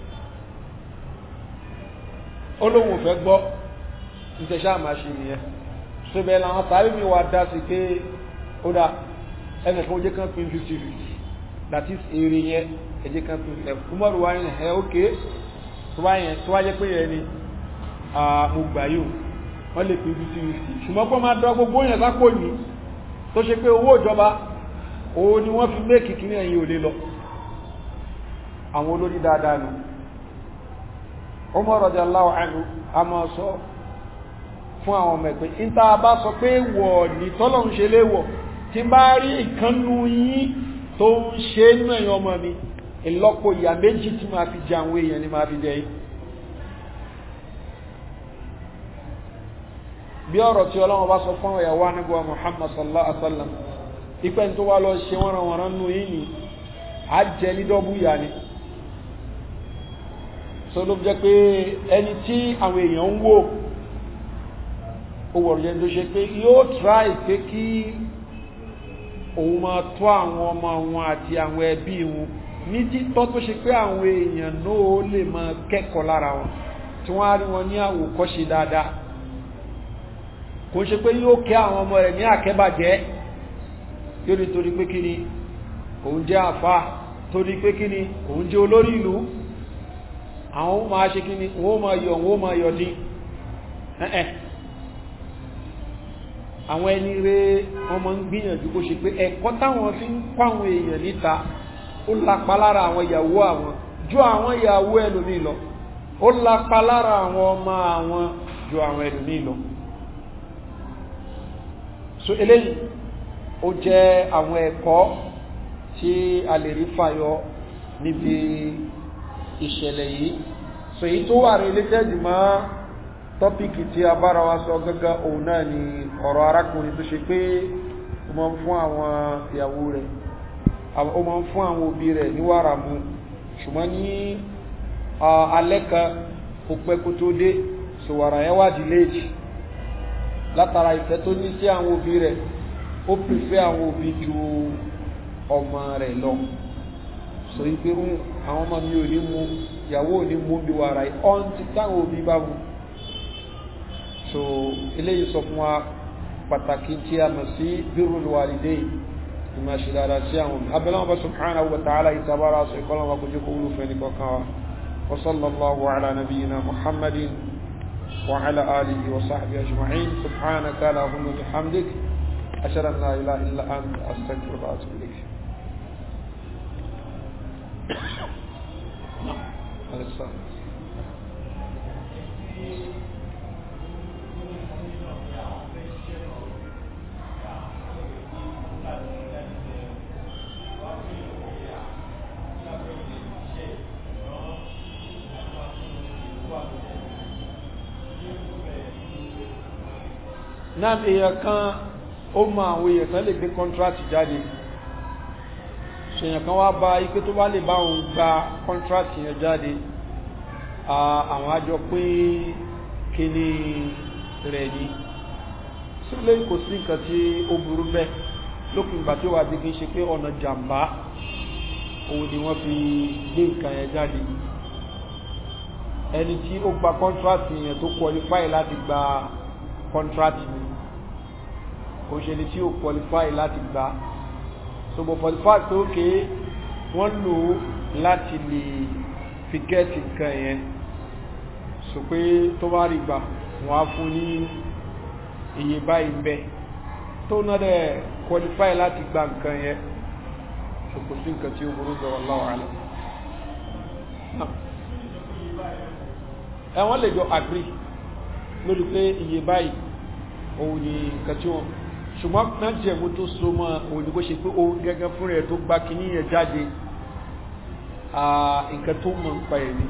Speaker 1: olóhùn ò fẹ́ gbọ́ nítẹ̀ṣà máa ṣe nìyẹn ṣébẹ̀ làwọn sáré mi wà dá sí pé ó dá ẹnìkan ó jẹ́ kan pín 50-50 that is èrè yẹn ẹjẹ́ kan pín ẹ̀ kúmọ̀rù wáyé ẹ̀ ókè tó wá jẹ́ pé yẹn ni mo gbà yóò wọ́n lè pín 50-50 ṣùgbọ́n pọ́ máa dọ́ gbogbo yẹn sápò ní tó ṣe pé owó ìjọba òun ni wọ́n fi méèkì kí ní ẹ̀yìn òlé lọ àwọn olórí dáadáa nù Umar radiyallahu anhu a máa sọ fún àwọn ọmọ ẹ̀pẹ́ ìta bá sọ pé wọ̀ ní tọ́lọ̀ ń ṣe léwọ̀ tí bá rí ìkánnú yín tó ń ṣe nú ẹ̀yìn ọmọ mi ìlọ́pọ̀ ìyà méjì tí máa fi jẹ àwọn èèyàn ni máa fi jẹ yìí bí ọ̀rọ̀ tí Ọlọ́run bá sọ fún ìyàwó anábọ̀ Muhammad sallallahu alaihi wasallam ipẹ́ tó wá lọ ṣe wọ́n ran wọ́n nú yìí ni a jẹ ní dọ́bù ìyà ni so ló jẹ́ pé ẹni tí àwọn èèyàn ń wò ó wọ̀rọ̀ yẹn tó ṣe pé yóò try pé kí òun máa tọ́ àwọn ọmọ wọn àti àwọn ẹbí wọn ní títọ́ tó ṣe pé àwọn èèyàn náà lè máa kẹ́kọ̀ọ́ lára wọn tí wọ́n á rí wọn ní àwòkọ́ṣe dáadáa kò ṣe pé yóò kẹ́ àwọn ọmọ rẹ̀ ní àkẹ́bàjẹ́ yóò ní torí pé kí ni òun jẹ́ àfá torí pé kí ni òun jẹ́ olórí ìlú àwọn máa ṣe kí ni wọ́n máa yọ wọ́n máa yọ dín ẹ̀ẹ́ àwọn ẹni rẹ̀ wọ́n máa ń gbìyànjú kó ṣe pé ẹ̀kọ́ táwọn fi ń kọ́ àwọn èèyàn níta ó lapa lára àwọn ìyàwó àwọn ju àwọn ìyàwó ẹlòmíì lọ ó lapa lára àwọn ọmọ àwọn ju àwọn ẹlòmíì lọ so eléyìí ó jẹ́ àwọn ẹ̀kọ́ tí a lè rí fàyọ níbi ìṣẹ̀lẹ̀ yìí so èyí tó wà related mọ́ tọ́pìkì tí a bára wa sọ gẹ́gẹ́ òun náà ni ọ̀rọ̀ arákùnrin tó ṣe pé ó máa ń fún àwọn ìyàwó rẹ̀ ó máa ń fún àwọn òbí rẹ̀ ní wàrà mu ṣùgbọ́n ní alẹ́ kan ó pẹ́ kó tó dé so wàrà yẹn wà delayed látara ìfẹ́ tó ní sí àwọn òbí rẹ̀ ó pèfẹ́ àwọn òbí ju ọmọ rẹ̀ lọ so ipe ń àwọn ọmọ mi ò ní mú ìyàwó ò ní mú bí wàrà yìí ọ́n ti táwọn òbí bá mú so eléyìí sọ fún wa pàtàkì tí a mọ̀ sí birrul walidayn ìmọ̀ ṣe dáadáa sí àwọn òbí abẹ́lẹ́ wọn bá subhanahu wa ta'ala ìtabára sọ ìkọlọ́ wọn kò jẹ́ kó wúlò fẹ́ nìkan kan wa wa sallallahu ala nabiyyina muhammadin wa ala alihi wa sahbihi ajma'in subhanaka allahumma bihamdik ashhadu an la ilaha illa anta astaghfiruka wa atubu ilayk náà èèyàn kan ó mọ àwọn èèyàn kan lè gbé contract jáde ṣèyàn kan wá bá ipé tó bá lè bá òun gba contract yẹn jáde àwọn àjọ pín kíní rẹ̀ ní sílé kò sí nǹkan tí ó burú bẹ́ lópin ìgbà tí ó wà bí kí n ṣe pé ọ̀nà jàmbá òun ni wọ́n fi gbé nǹkan yẹn jáde ẹni tí ó gba contract yẹn tó qualify láti gba contract ni kò ṣe ni tí ó qualify láti gba so but for the fact pé ókè wọ́n lò ó láti lè fi gẹ́ẹ̀tì nǹkan yẹn so pé tó bá rí gbà wọ́n á fún ní iye báyìí ń bẹ tó náà dẹ̀ qualify láti gba nǹkan yẹn ṣòkò sí nǹkan tí ó burú bẹ̀ wallahu a'lam ẹ̀wọ́n lè jọ agree lórí pé iye báyìí òun ni nǹkan tí wọ́n ṣùgbọ́n náà jẹ̀mú tó so mọ́ òun ni kó ṣe pé òun gẹ́gẹ́ fún rẹ̀ tó gbá kíní yẹn jáde nǹkan tó mọ̀ ń pa ẹ̀mí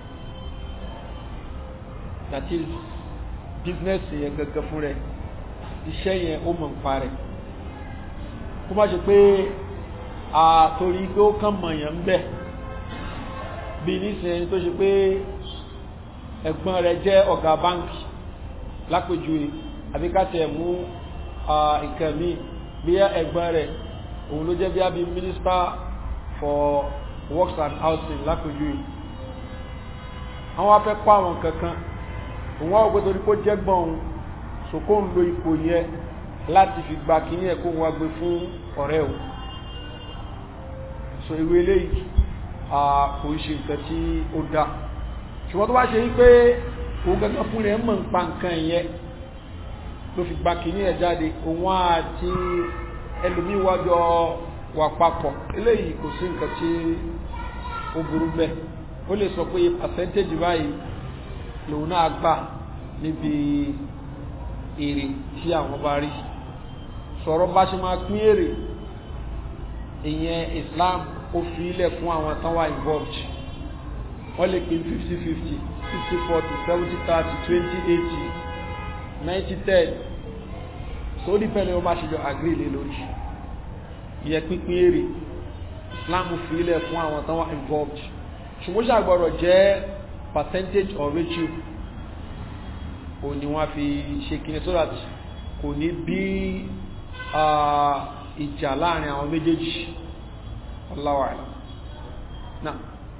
Speaker 1: that is business yẹn gẹ́gẹ́ fún rẹ̀ iṣẹ́ yẹn ó mọ̀ ń pa rẹ̀ kó má ṣe pé àtòrí pé ó kàn mọ̀ yẹn ń bẹ̀ bí nísìnyẹn tó ṣe pé ẹ̀gbọ́n rẹ̀ jẹ́ ọ̀gá báńkì lápèjúwe àbí ká tẹ̀ mú nǹkan míì bí ẹ̀gbọ́n rẹ̀ òun ló jẹ́ bí i minister for works and housing lápèjúwe àwọn afẹ́ kọ́ àwọn kankan òun wá ògbé torí kó jẹ́gbọ́n òun sòkó ń lo ipò yẹ láti fi gba kíní ẹ̀ kó wọ́n gbé fún ọ̀rẹ́ o so ìwé eléyìí kò ń ṣe nǹkan tí ó dá ṣùgbọ́n tó bá ṣe wípé òun gangan fún rẹ̀ mọ̀ ń pa nǹkan yẹn ló fi gba kíní ẹ̀ jáde òun àti ẹlòmíwájọ wà papọ̀ eléyìí kò sí nǹkan tí ó burú bẹ́ẹ̀ ó lè sọ pé percentage báyìí lòun náà gbà níbi èrè tí àwọn bá rí sọ̀rọ̀ bá ṣe máa pín èrè ìyẹn Islam ó fi ilẹ̀ fún àwọn tán wà involved wọ́n lè pín 50-50 50-40 70-30 20-80 90-10 so dípẹ́lẹ̀ wọ́n bá ṣe jọ agree lé lórí ìyẹn pínpín èrè Islam fi ilẹ̀ fún àwọn tán wà involved ṣùgbọ́n ṣàgbọ́rọ̀ jẹ́ percentage or ratio o ni wọ́n fi ṣe kíni so that kò ní bí ìjà láàrin àwọn méjèèjì Allahu a'lam náà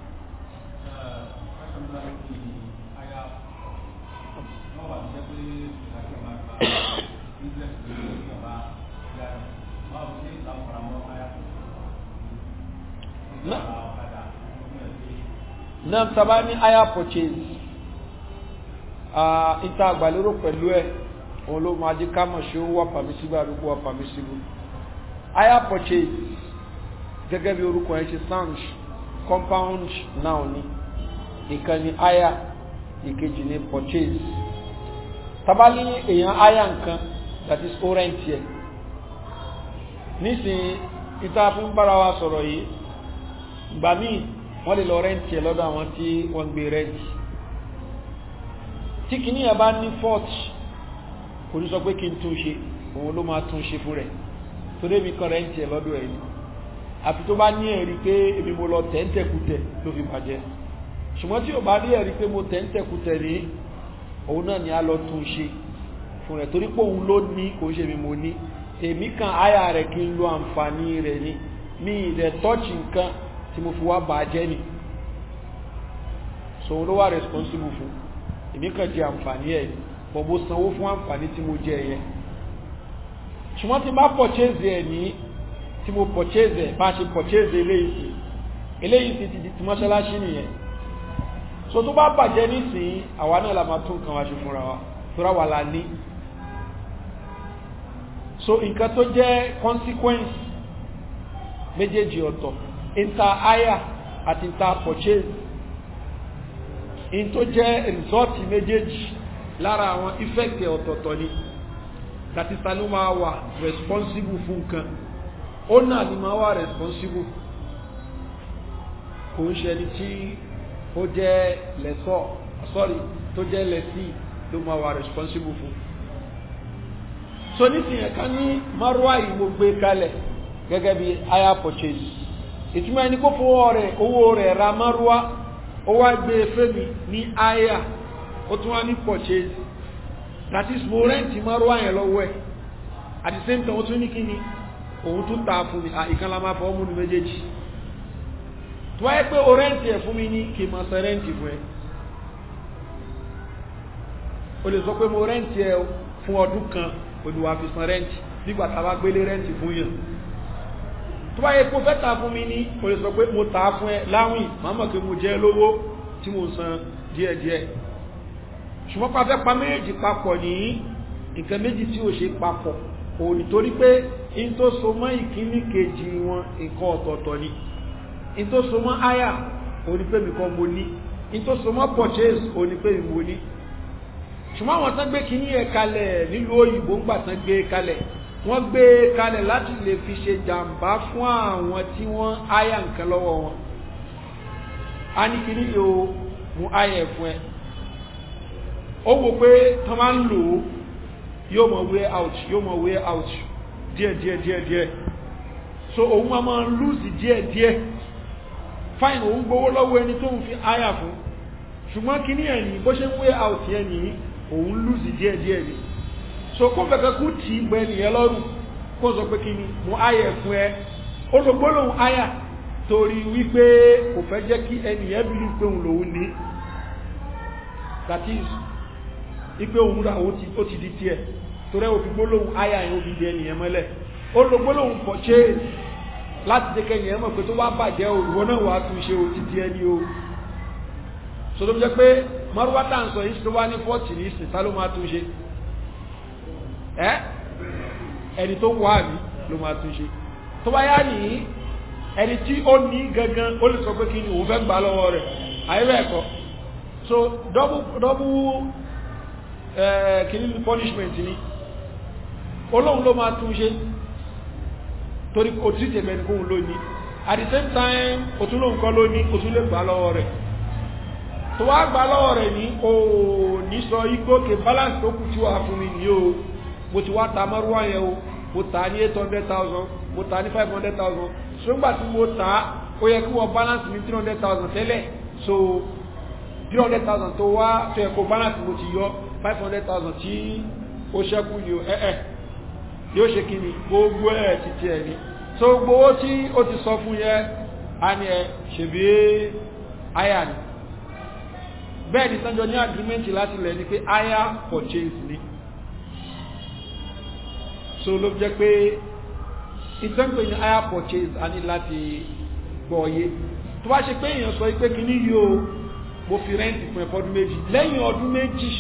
Speaker 1: náà tàbá ní hire purchase ìta àgbàlérò pẹ̀lú ẹ̀ òun ló máa jí kámọ̀ ṣe ó wà permissible àdúgbò wà permissible hire purchase gẹ́gẹ́ bí orúkọ ẹ̀ ṣe sound compound noun ni ìkan ni hire ìkejì ni purchase tàbá ní èèyàn hire nǹkan that is ó rent yẹ nísìnyí ìta fún bára wa sọ̀rọ̀ yìí gbà míì wọ́n lè lọ rẹ́ǹtì ẹ̀ lọ́dọ̀ àwọn tí wọ́n gbé rẹ́ǹtì tí kìíní ẹ̀ bá ní fort kò ní sọ pé kí n tún ṣe òun ló máa tún ṣe fún rẹ̀ tó débi kan rẹ́ǹtì ẹ̀ lọ́dọ̀ ẹ̀ ni àfi tó bá ní ẹ̀rí pé èmi mo lọ tẹ́ǹtẹ̀kùtẹ̀ ló fi bàjẹ́ ṣùgbọ́n tí ò bá rí ẹ̀rí pé mo tẹ́ǹtẹ̀kùtẹ̀ ní òun náà ni a lọ tún ṣe fún rẹ̀ torí pé òun ló ní kò ṣe mi mo ní èmi kan áyà rẹ̀ kí n lo àǹfààní rẹ̀ ni mi ìdẹ̀ tọ́ọ̀chì nǹkan tí mo fi wá bàá jẹ́ ni so ló wà responsible fún èmi kàn jẹ àǹfààní ẹ̀ bọ̀ mo sanwó fún àǹfààní tí mo jẹ yẹn ṣùgbọ́n tí bá purchase ẹ̀ ní tí mo purchase ẹ̀ bá ṣe purchase eléyìí sí eléyìí sí ti di ti mọ́ṣáláṣí nìyẹn so tó bá bàjẹ́ nísìnyí àwa náà la máa tún nǹkan wá ṣe fúnra wa fúnra wa la ní so nǹkan tó jẹ́ consequence méjèèjì ọ̀tọ̀ inter hire àti inter purchase in tó jẹ́ result méjèèjì lára àwọn effect ọ̀tọ̀ọ̀tọ̀ ni that is tani máa wà responsible fún nǹkan ó náà ni máa wà responsible kò ń ṣe ẹni tí ó jẹ́ lẹ́sọ̀ sorry tó jẹ́ lẹ́sí ló máa wà responsible fún so nísìnyí ẹ̀ka ní márùwá yìí mo gbé kalẹ̀ gẹ́gẹ́ bí hire purchase ìtumọ̀ ẹni kó fowó rẹ̀ owó rẹ̀ ra márùwá ó wá gbé fẹ́mi ní hire ó tún wá ní purchase that is mo rent márùwá yẹn lọ́wọ́ ẹ̀ at the same time ó tún ní kí ni òun tún ta fún mi ìkan la máa fọ́ mú ní méjèèjì tó wáyé pé o rent ẹ̀ fún mi ní kí n máa sọ rent fún ẹ o lè sọ pé mo rent ẹ fún ọdún kan olùwà fi san rent nígbà tá a bá gbélé rent fún yàn tó bá yẹ kó fẹ́ ta fún mi ní o lè sọ pé mo ta fún ẹ láwìn máa mọ̀ pé mo jẹ́ lówó tí mo san díẹ̀díẹ̀ ṣùgbọ́n pa fẹ́ pa méjì papọ̀ ní nǹkan méjì tí ò ṣe papọ̀ òun nítorí pé in tó so mọ́ ìkíní kejì wọn nǹkan ọ̀tọ̀ọ̀tọ̀ ni in tó so mọ́ aya òun ni pé mi kọ́ mo ní in tó so mọ́ purchase òun ni pé mi mo ní ṣùgbọ́n àwọn tán gbé kíní ẹ̀ kalẹ̀ nílùú òyìnbó ń gbà tán gbé kalẹ̀ wọ́n gbé kalẹ̀ láti lè fi ṣe jàǹbá fún àwọn tí wọ́n aya nǹkan lọ́wọ́ wọn a ní kíní yóò mú aya ẹ̀ fún ẹ ó wò pé tán máa ń lò ó yóò mọ̀ way out yóò mọ̀ way out díẹ̀ díẹ̀ díẹ̀ díẹ̀ so òun máa máa lose díẹ̀ díẹ̀ fine òun gbowó lọ́wọ́ ẹni tó ń fi aya fún ṣùgbọ́n kíní ẹ̀ ní bó ṣe ń way out yẹn ní òun lose díẹ̀ díẹ̀ ni so kó fẹ́kẹ́ kú tí gbẹ nìyẹn lọ́rùn kó sọ pé kí ni mo aya ẹ̀ fún ẹ olùgbólóhùn aya torí wípé kò fẹ́ jẹ́ kí ẹnìyẹn bí pé òun lòun ní that is ipe òun ra ó ti di tiẹ̀ torí ẹ̀ òfin gbólóhùn aya yẹn ó fi di ẹnìyẹn mọ́lẹ̀ olùgbólóhùn purchase láti jẹ́ kẹ́yìn ẹ̀mọ̀ pé tó wá bàjẹ́ o ìwọ náà wà tún ṣe o ti di ẹni o so tó jẹ́ pé mọ́rúwátà ń sọ yìí tó wá ní fọ́ọ̀tì ní ìsìn tá ló máa tún ṣe ẹ́ ẹni tó wà ní ló máa tún ṣe tó bá yá ní ẹni tí ó ní gangan ó lè sọ pé kí ni òun fẹ́ gbà lọ́wọ́ rẹ̀ àyẹ́bẹ̀ ẹ̀kọ́ so double double kìí ní punishment ni olóhun ló máa tún ṣe torí o tí tẹ̀mẹ̀ ní kóhun lóní at the same time o tún lóhun kọ́ lóní o tún lè gbà lọ́wọ́ rẹ̀ tó wá gbà lọ́wọ́ rẹ̀ ní o ní sọ igbó ke balance tó kù tí wà fún mi ní o mo ti wá ta mọ́rúwá yẹn o mo ta ní 800,000 mo ta ní 500,000 ṣùgbà tí mo ta ó yẹ kí wọ́n balance ní 300,000 tẹ́lẹ̀ so 300,000 tó wá tó yẹ kó balance mo ti yọ 500,000 tí ó ṣẹ́kù ní o ẹ́ẹ̀ yóò ṣe kí ni gbogbo ẹ̀ títí ẹ̀ ní so gbogbo tí ó ti sọ fún yẹ a ní ẹ ṣèbí aya ni bẹ́ẹ̀ ni sánjọ ní agreement láti lẹ̀ ní pé aya purchase ni so ló jẹ́ pé ìtẹ́ǹpẹ̀ ní aya purchase a ní láti gbọ́ọ̀yé tó bá ṣe pé èèyàn sọ pé kí ní yóò mo fi rẹ́ǹtì fún ẹ̀fọ́ ọdún méjì lẹ́yìn ọdún méjì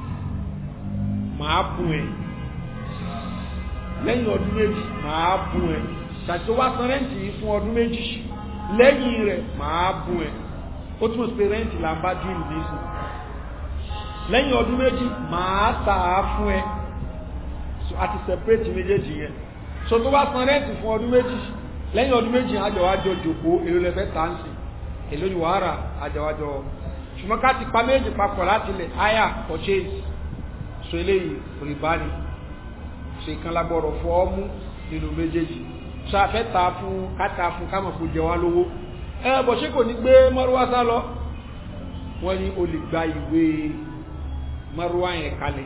Speaker 1: máa bùn ẹ̀ lẹ́yìn ọdún méjì máa bùn ẹ̀ tàbí tó wá san rẹ́ǹtì yìí fún ọdún méjì lẹ́yìn rẹ̀ máa bùn ẹ̀ ó túnmọ̀ sí pé rẹ́ǹtì là ń bá díìlì nísìn lẹ́yìn ọdún méjì máa tà á fún ẹ so àti separate méjèèjì yẹn so tó wá san rẹ́ǹtì fún ọdún méjì lẹ́yìn ọdún méjì àjọwájọ jòkó èlò lẹ́fẹ́ tàǹsì èlò ni wàhálà àjọwájọ ṣùgbọ́n ká ti pa méjì papọ̀ láti lẹ̀ hire purchase so eléyìí rìbá ni ṣe kan lágbọ́rọ̀ fọ́ ọmú nínú méjèèjì so àfẹ́ ta fún káta fún kámọ̀ kó jẹ wá lówó ẹ bọ̀ ṣé kò ní gbé mọ́rúwá sá lọ wọ́n ní o lè gba ìwé mọ́rúwá yẹn kalẹ̀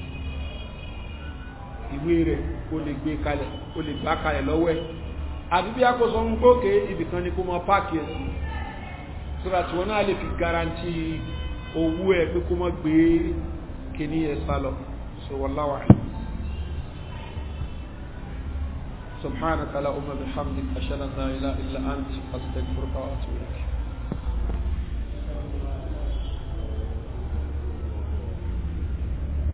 Speaker 1: ìwé rẹ̀ o lè gbé kalẹ̀ o lè gbá kalẹ̀ lọ́wọ́ ẹ̀ àbí bí akóso ń gbókè ibìkan ni kó mọ páàkì ẹ̀ sí sọ́ra tí wọ́n náà lè fi garanti owó ẹ̀ pé kó mọ́ gbé kìíní ẹ̀ sálọ so wallahu a'lam سبحانك لا أم بحمدك أشهد أن لا إله إلا أنت أستغفرك وأتوب إليك